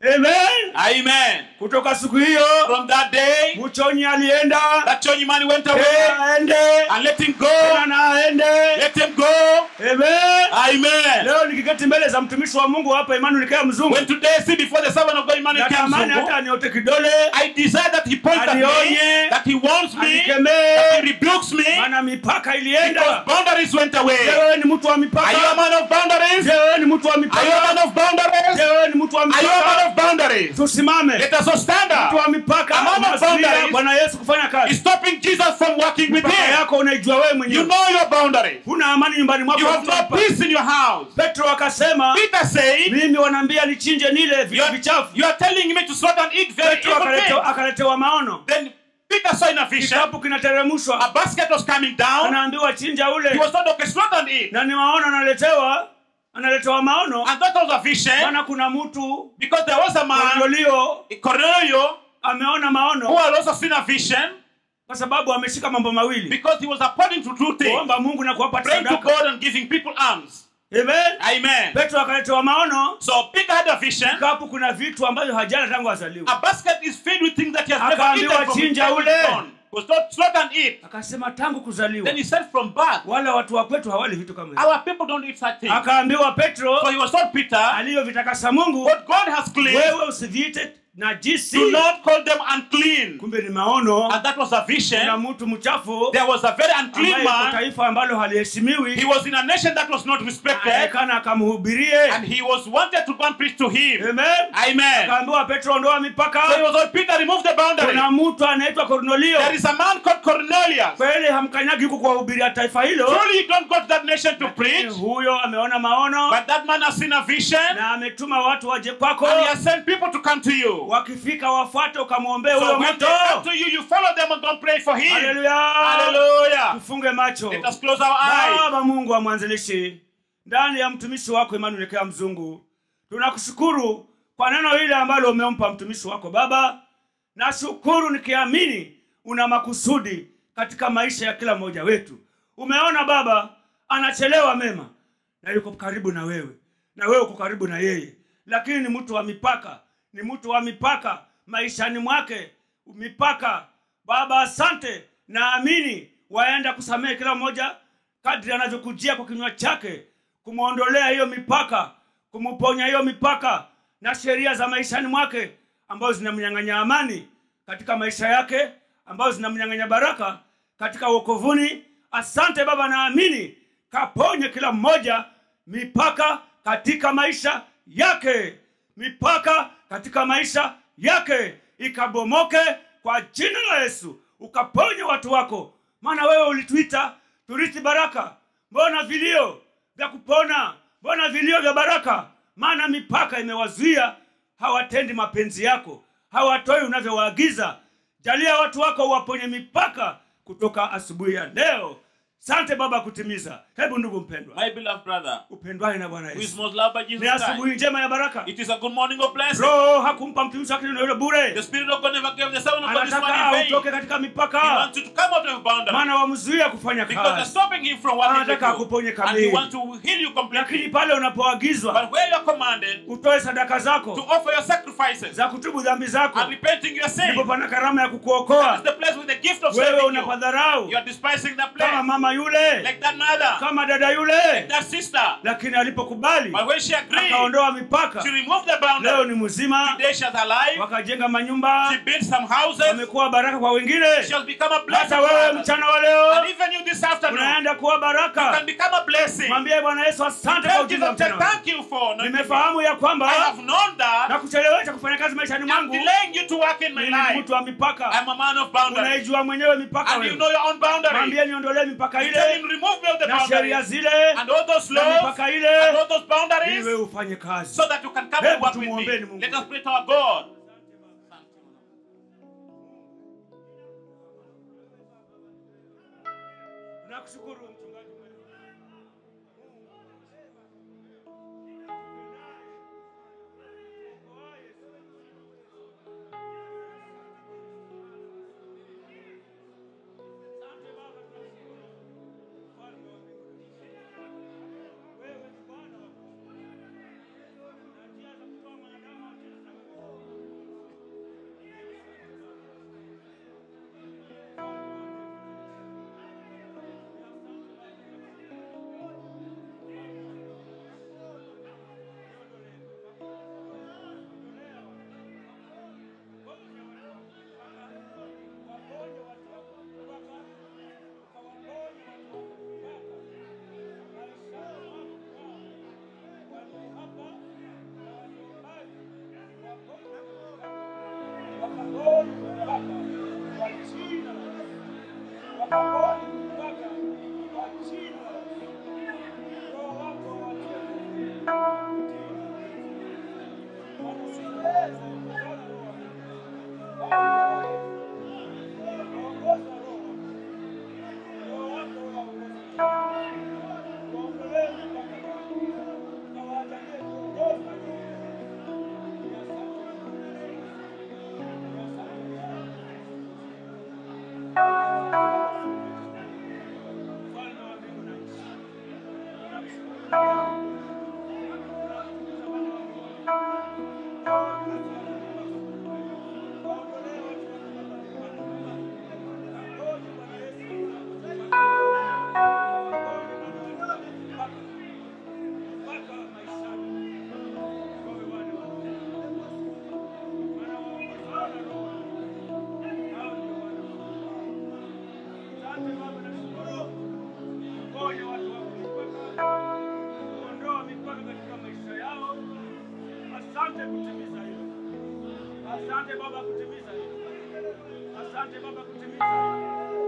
amen Amen. kutoka siku hiyo From that day, mchonyi alienda that church man went away tena aende and let him tena go. na aende Let him go. amen Amen. leo nikiketi mbele za mtumishi wa mungu hapa Emmanuel Kaya mzungu When today see before the servant of God Emmanuel natamani hata Kiamzungu, aniote kidole I desire that he points at me, Anionye. that he warns me, that he anikemee rebukes me, maana mipaka because ilienda boundaries went Je, away. wewe ni mtu wa Are you a mipaka man of boundaries? Je, wewe ni mtu wa Are you a mipaka man of boundaries? Je, wewe ni mtu wa Are you a man mipaka of boundaries? tusimame Let us all stand mtu up. wa mipaka A man of unazuia boundaries. bwana yesu kufanya It's kazi stopping Jesus from working with mipaka him. yako unaijua wewe You mwenyewe know your boundaries. huna amani nyumbani mwako You have Mtu wa no mipaka. peace in your house. petro akasema Peter said, mimi wanaambia nichinje nile you vitu are, vichafu you are telling me to slaughter and eat very petro evil akaletewa, things. akaletewa maono Then Peter saw in a vision, kikapu a kinateremshwa basket was coming down. anaambiwa chinja He ule was told, okay, slaughter and eat. na ni maono analetewa analetewa maono And that was a vision maana kuna mtu because there was a man, Kornelio Cornelio, ameona who maono had also seen a vision kwa sababu ameshika mambo mawili because he was appointing to two things kuomba mungu na kuwapa praying to sadaka God and giving people alms. amen Amen. petro akaletewa maono So Peter had a vision. kapu kuna vitu ambavyo hajala tangu azaliwa A basket is filled with things that he has never Akaambiwa eaten from his chinja time ule. born. Was not slaughter and eat. akasema tangu kuzaliwa Then he said from birth, wala watu wa kwetu hawali vitu kama hivyo our people don't eat such things. akaambiwa petro So he was told Peter, alivyovitakasa mungu what God has cleansed, wewe usiviite najisi do not call them unclean. kumbe ni maono And that was a na vision. mtu mchafu There was a very unclean ambaye kwa man. taifa ambalo He haliheshimiwi was in a nation that was not respected. aekana akamhubirie And he was wanted to go and preach to him. amen Amen. akaambiwa petro ondoa So he mipaka was told, Peter, remove the boundary. kuna mtu anaitwa kornelio There is a man called Cornelius. kweli hamkanyagi huku kuwahubiria taifa hilo Truly, you don't go to that nation to Lakini preach. huyo ameona maono But that man has seen a vision. na ametuma watu waje kwako And he has sent people to come to you. wakifika wafuate ukamwombee So huyo when mtu they come to you, you follow them and don't pray for him. haleluya Hallelujah. tufunge macho Let us close our eyes. baba mungu wa mwanzilishi ndani ya mtumishi wako Emmanuel Kea mzungu tunakushukuru kwa neno hili ambalo umempa mtumishi wako baba nashukuru nikiamini una makusudi katika maisha ya kila mmoja wetu umeona baba anachelewa mema na yuko karibu na wewe na wewe uko karibu na yeye lakini ni mtu wa mipaka ni mtu wa mipaka maishani mwake mipaka baba asante naamini waenda kusamehe kila mmoja kadri anavyokujia kwa kinywa chake kumwondolea hiyo mipaka kumponya hiyo mipaka na sheria za maishani mwake ambazo zinamnyang'anya amani katika maisha yake ambazo zinamnyang'anya baraka katika uokovuni asante baba naamini kaponye kila mmoja mipaka katika maisha yake mipaka katika maisha yake ikabomoke kwa jina la yesu ukaponye watu wako maana wewe ulituita turithi baraka mbona vilio vya kupona mbona vilio vya baraka maana mipaka imewazuia hawatendi mapenzi yako hawatoi unavyowaagiza jalia watu wako waponye mipaka kutoka asubuhi ya leo sante baba kutimiza hebu ndugu mpendwa My beloved brother, upendwaye na bwana who is yesu most loved by ni Jesus Christ, asubuhi njema ya baraka it is a good morning of blessing. roho hakumpa mtumishi wake neno hilo The bure Spirit of God never gave the servant of God this anataka money in autoke vain. katika He mipaka wants you to come out of boundary maana wamzuia kufanya because they're kazi stopping him from working with Anataka akuponye you. And kamili. he wants to heal you lakini completely. pale unapoagizwa But where you are commanded utoe sadaka to zako offer your sacrifices za kutubu dhambi zako and repenting your sin, ndipo pana karama ya that kukuokoa is the place with the gift of wewe saving you. unapadharau You are despising that kama place. mama yule Like that mother, kama dada yule that sister. lakini alipokubali But when she agreed, akaondoa mipaka she removed the leo boundary. ni mzima Today she is alive. wakajenga manyumba She built some houses. wamekuwa baraka kwa wengine She has become a blessing. hata to wewe others. mchana wa leo And even you this afternoon, unaenda kuwa you baraka can become a blessing. mwambie bwana yesu asante kwa Tell ujumbe wa Jesus, mchana wa leo. thank you for anointing me. nimefahamu ya I kwamba have known that na kuchelewesha kufanya kazi maishani I'm mwangu delaying you to work in my mimi ni life. mtu wa mipaka I'm a man of boundaries. unaijua mwenyewe mipaka And you wewe know your own boundaries. mwambie niondolee mipaka You tell ile him, remove me of the na sheria boundaries. zile And all those na laws, mipaka and ile all those ili boundaries, wewe ufanye kazi so that you can come Hebu and work with tumuombeni me. Mungu. Let us pray to our God. nakushukuru mchungaji mwema. Wewe ni Bwana wa na njia za kutoa mwanadamu wa Asante kutimiza hilo. Asante Baba kutimiza hilo. Asante Baba kutimiza hilo.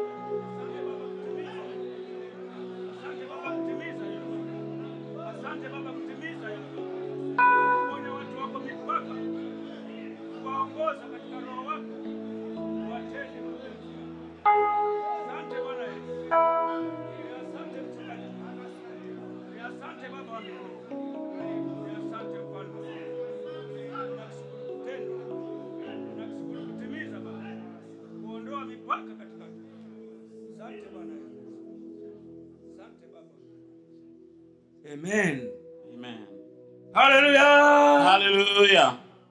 Asante Baba kutimiza hilo. Asante Baba kutimiza hilo. Ponya watu wako mipaka. Waongoza katika roho wako. Watende mapenzi yako. Asante Bwana Yesu. Asante mchungaji. Asante Baba wa mbinguni. Asante mfalme. Nakushukuru kutenda. Nakushukuru kutimiza Baba. Kuondoa mipaka katika Asante Bwana Yesu. Asante Baba. Amen. Amen. Haleluya. Hallelujah.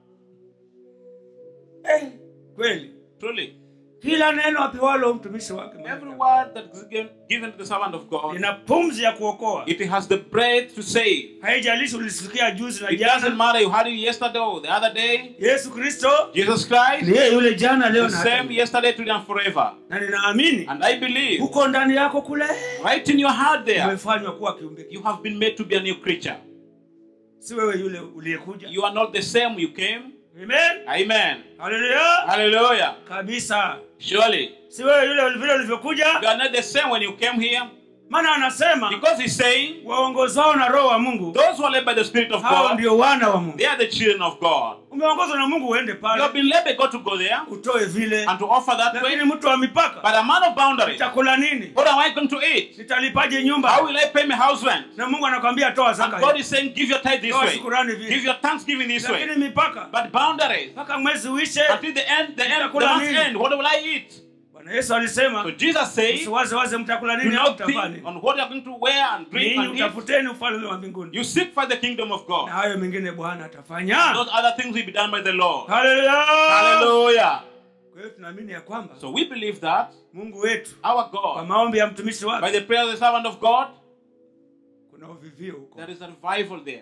Eh, kweli. Truly, Kila neno apewalo mtumishi wake every word that is given, given to the servant of God, ina pumzi ya kuokoa. it has the breath to save. Haijalishi ulisikia juzi na It doesn't jana. matter you heard it yesterday or the other day. Yesu Kristo Jesus Christ, ni yeye yule jana, leo the na hata same milele. yesterday, today, and forever. na ninaamini And I believe, huko ndani yako kule right in your heart there, umefanywa kuwa kiumbe you kipya. have been made to be a new creature. Si wewe yule uliyekuja. You are not the same you came. Amen. Amen. Haleluya. Hallelujah. Kabisa. Surely, Si wewe yule vile ulivyokuja. you are not the same when you came here. Maana anasema Because he's saying, waongozao na roho wa Mungu those who are led by the Spirit of hao God, ndio wana wa Mungu. they are the children of God. Umeongozwa na Mungu uende You have pale been led by God to go there utoe vile, and to offer that way. lakini mtu wa mipaka But a man of boundaries, nitakula nini? what am I going to eat? Nitalipaje How nyumba? will I pay my house rent? Na Mungu anakwambia toa And zaka. God hii. is saying, give your tithe this Toa way. shukurani Give vile. your thanksgiving this way. Lakini mipaka But boundaries, mpaka mwezi uishe. until the end, the end, the Nitakula month's nini? end, what will I eat? Bwana Yesu alisema So Jesus says, usiwaze waze mtakula do nini au not mtafanya think nini. on what you are going to wear and drink Ninyi and eat. utafuteni ufalme wa mbinguni. You seek for the kingdom of Na God. hayo mengine Bwana atafanya. Those other things will be done by the Lord. Haleluya. Hallelujah. Kwa hiyo tunaamini ya kwamba So we believe that Mungu wetu our kwa God, maombi ya mtumishi by wake the prayer of the servant of God, kuna uvivio huko. there is a revival there.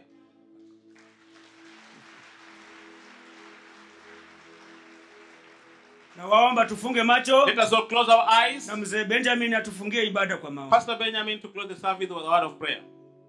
Na waomba tufunge macho Let us all close our eyes. na mzee Benjamin atufungie ibada kwa maombi. Pastor Benjamin to close the service with a word of prayer.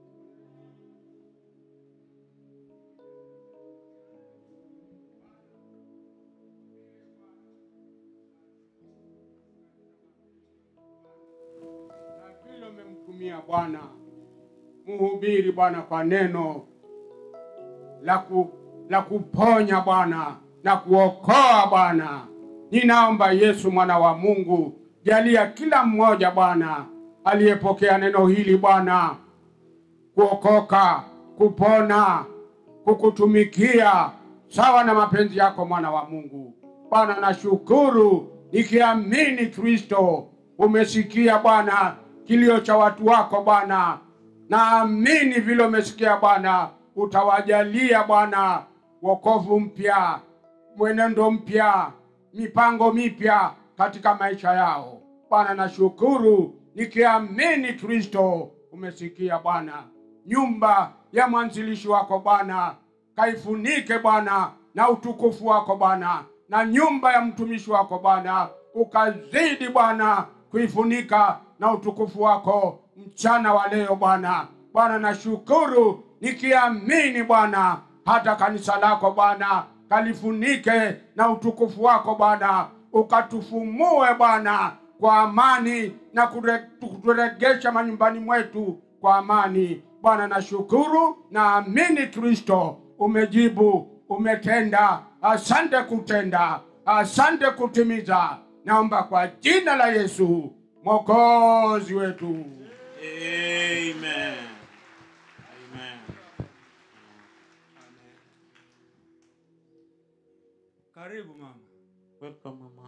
na vile umemtumia Bwana mhubiri Bwana kwa neno la, ku, la kuponya Bwana na kuokoa Bwana. Ninaomba Yesu mwana wa Mungu, jalia kila mmoja Bwana aliyepokea neno hili Bwana kuokoka, kupona, kukutumikia sawa na mapenzi yako mwana wa Mungu. Bwana nashukuru nikiamini Kristo umesikia Bwana kilio cha watu wako Bwana. Naamini vile umesikia Bwana, utawajalia Bwana wokovu mpya, mwenendo mpya, mipango mipya katika maisha yao. Bwana nashukuru nikiamini Kristo umesikia Bwana. Nyumba ya mwanzilishi wako Bwana kaifunike Bwana na utukufu wako Bwana, na nyumba ya mtumishi wako Bwana ukazidi Bwana kuifunika na utukufu wako mchana wa leo Bwana. Bwana nashukuru nikiamini Bwana, hata kanisa lako Bwana kalifunike na utukufu wako Bwana, ukatufumue Bwana kwa amani na kure- kuturegesha manyumbani mwetu kwa amani. Bwana nashukuru, naamini Kristo umejibu, umetenda. Asante kutenda, asante kutimiza. Naomba kwa jina la Yesu mwokozi wetu. Amen. Amen. Karibu mama. Welcome, Mama.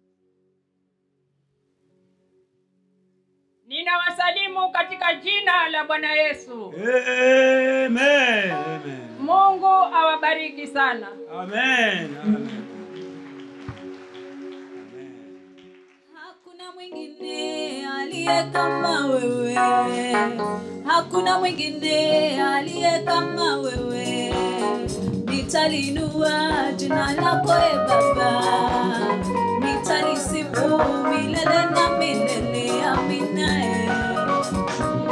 Ninawasalimu katika jina la Bwana Yesu. Amen. Amen. Mungu awabariki sana. Amen. Amen. Hakuna mwingine aliye kama wewe, hakuna mwingine aliye kama wewe. Nitalinua jina lako e Baba, nitalisifu milele na milele. Amina.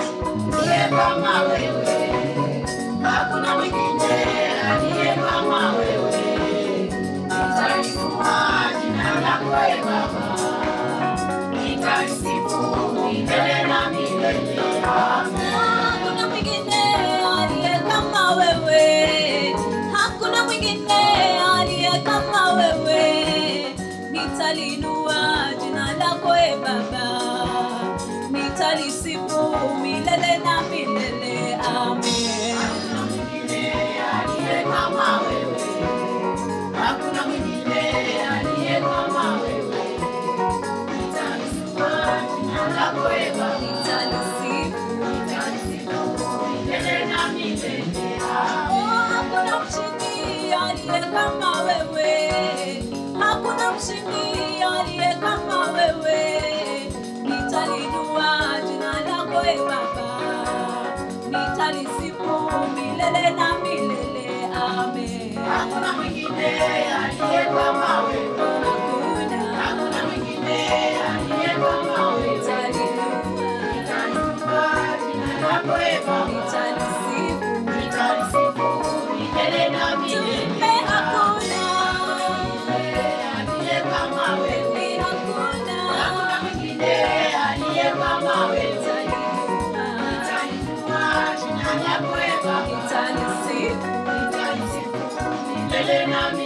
Aliye kama wewe, hakuna mwingine aliye kama kama wewe, hakuna mshindi aliye kama wewe. Nitalinua jina lako e Baba, nitalisifu milele na milele. Amen. Hakuna mwingine aliye kama wewe. Hakuna mwingine aliye kama wewe. Nitalisifu jina lako e Baba. Nitalisifu milele na milele. Aliye kama wewe. Hakuna mwingine aliye kama wewe. Nitalisifu jina lako e Baba. Nitalisifu milele na milele.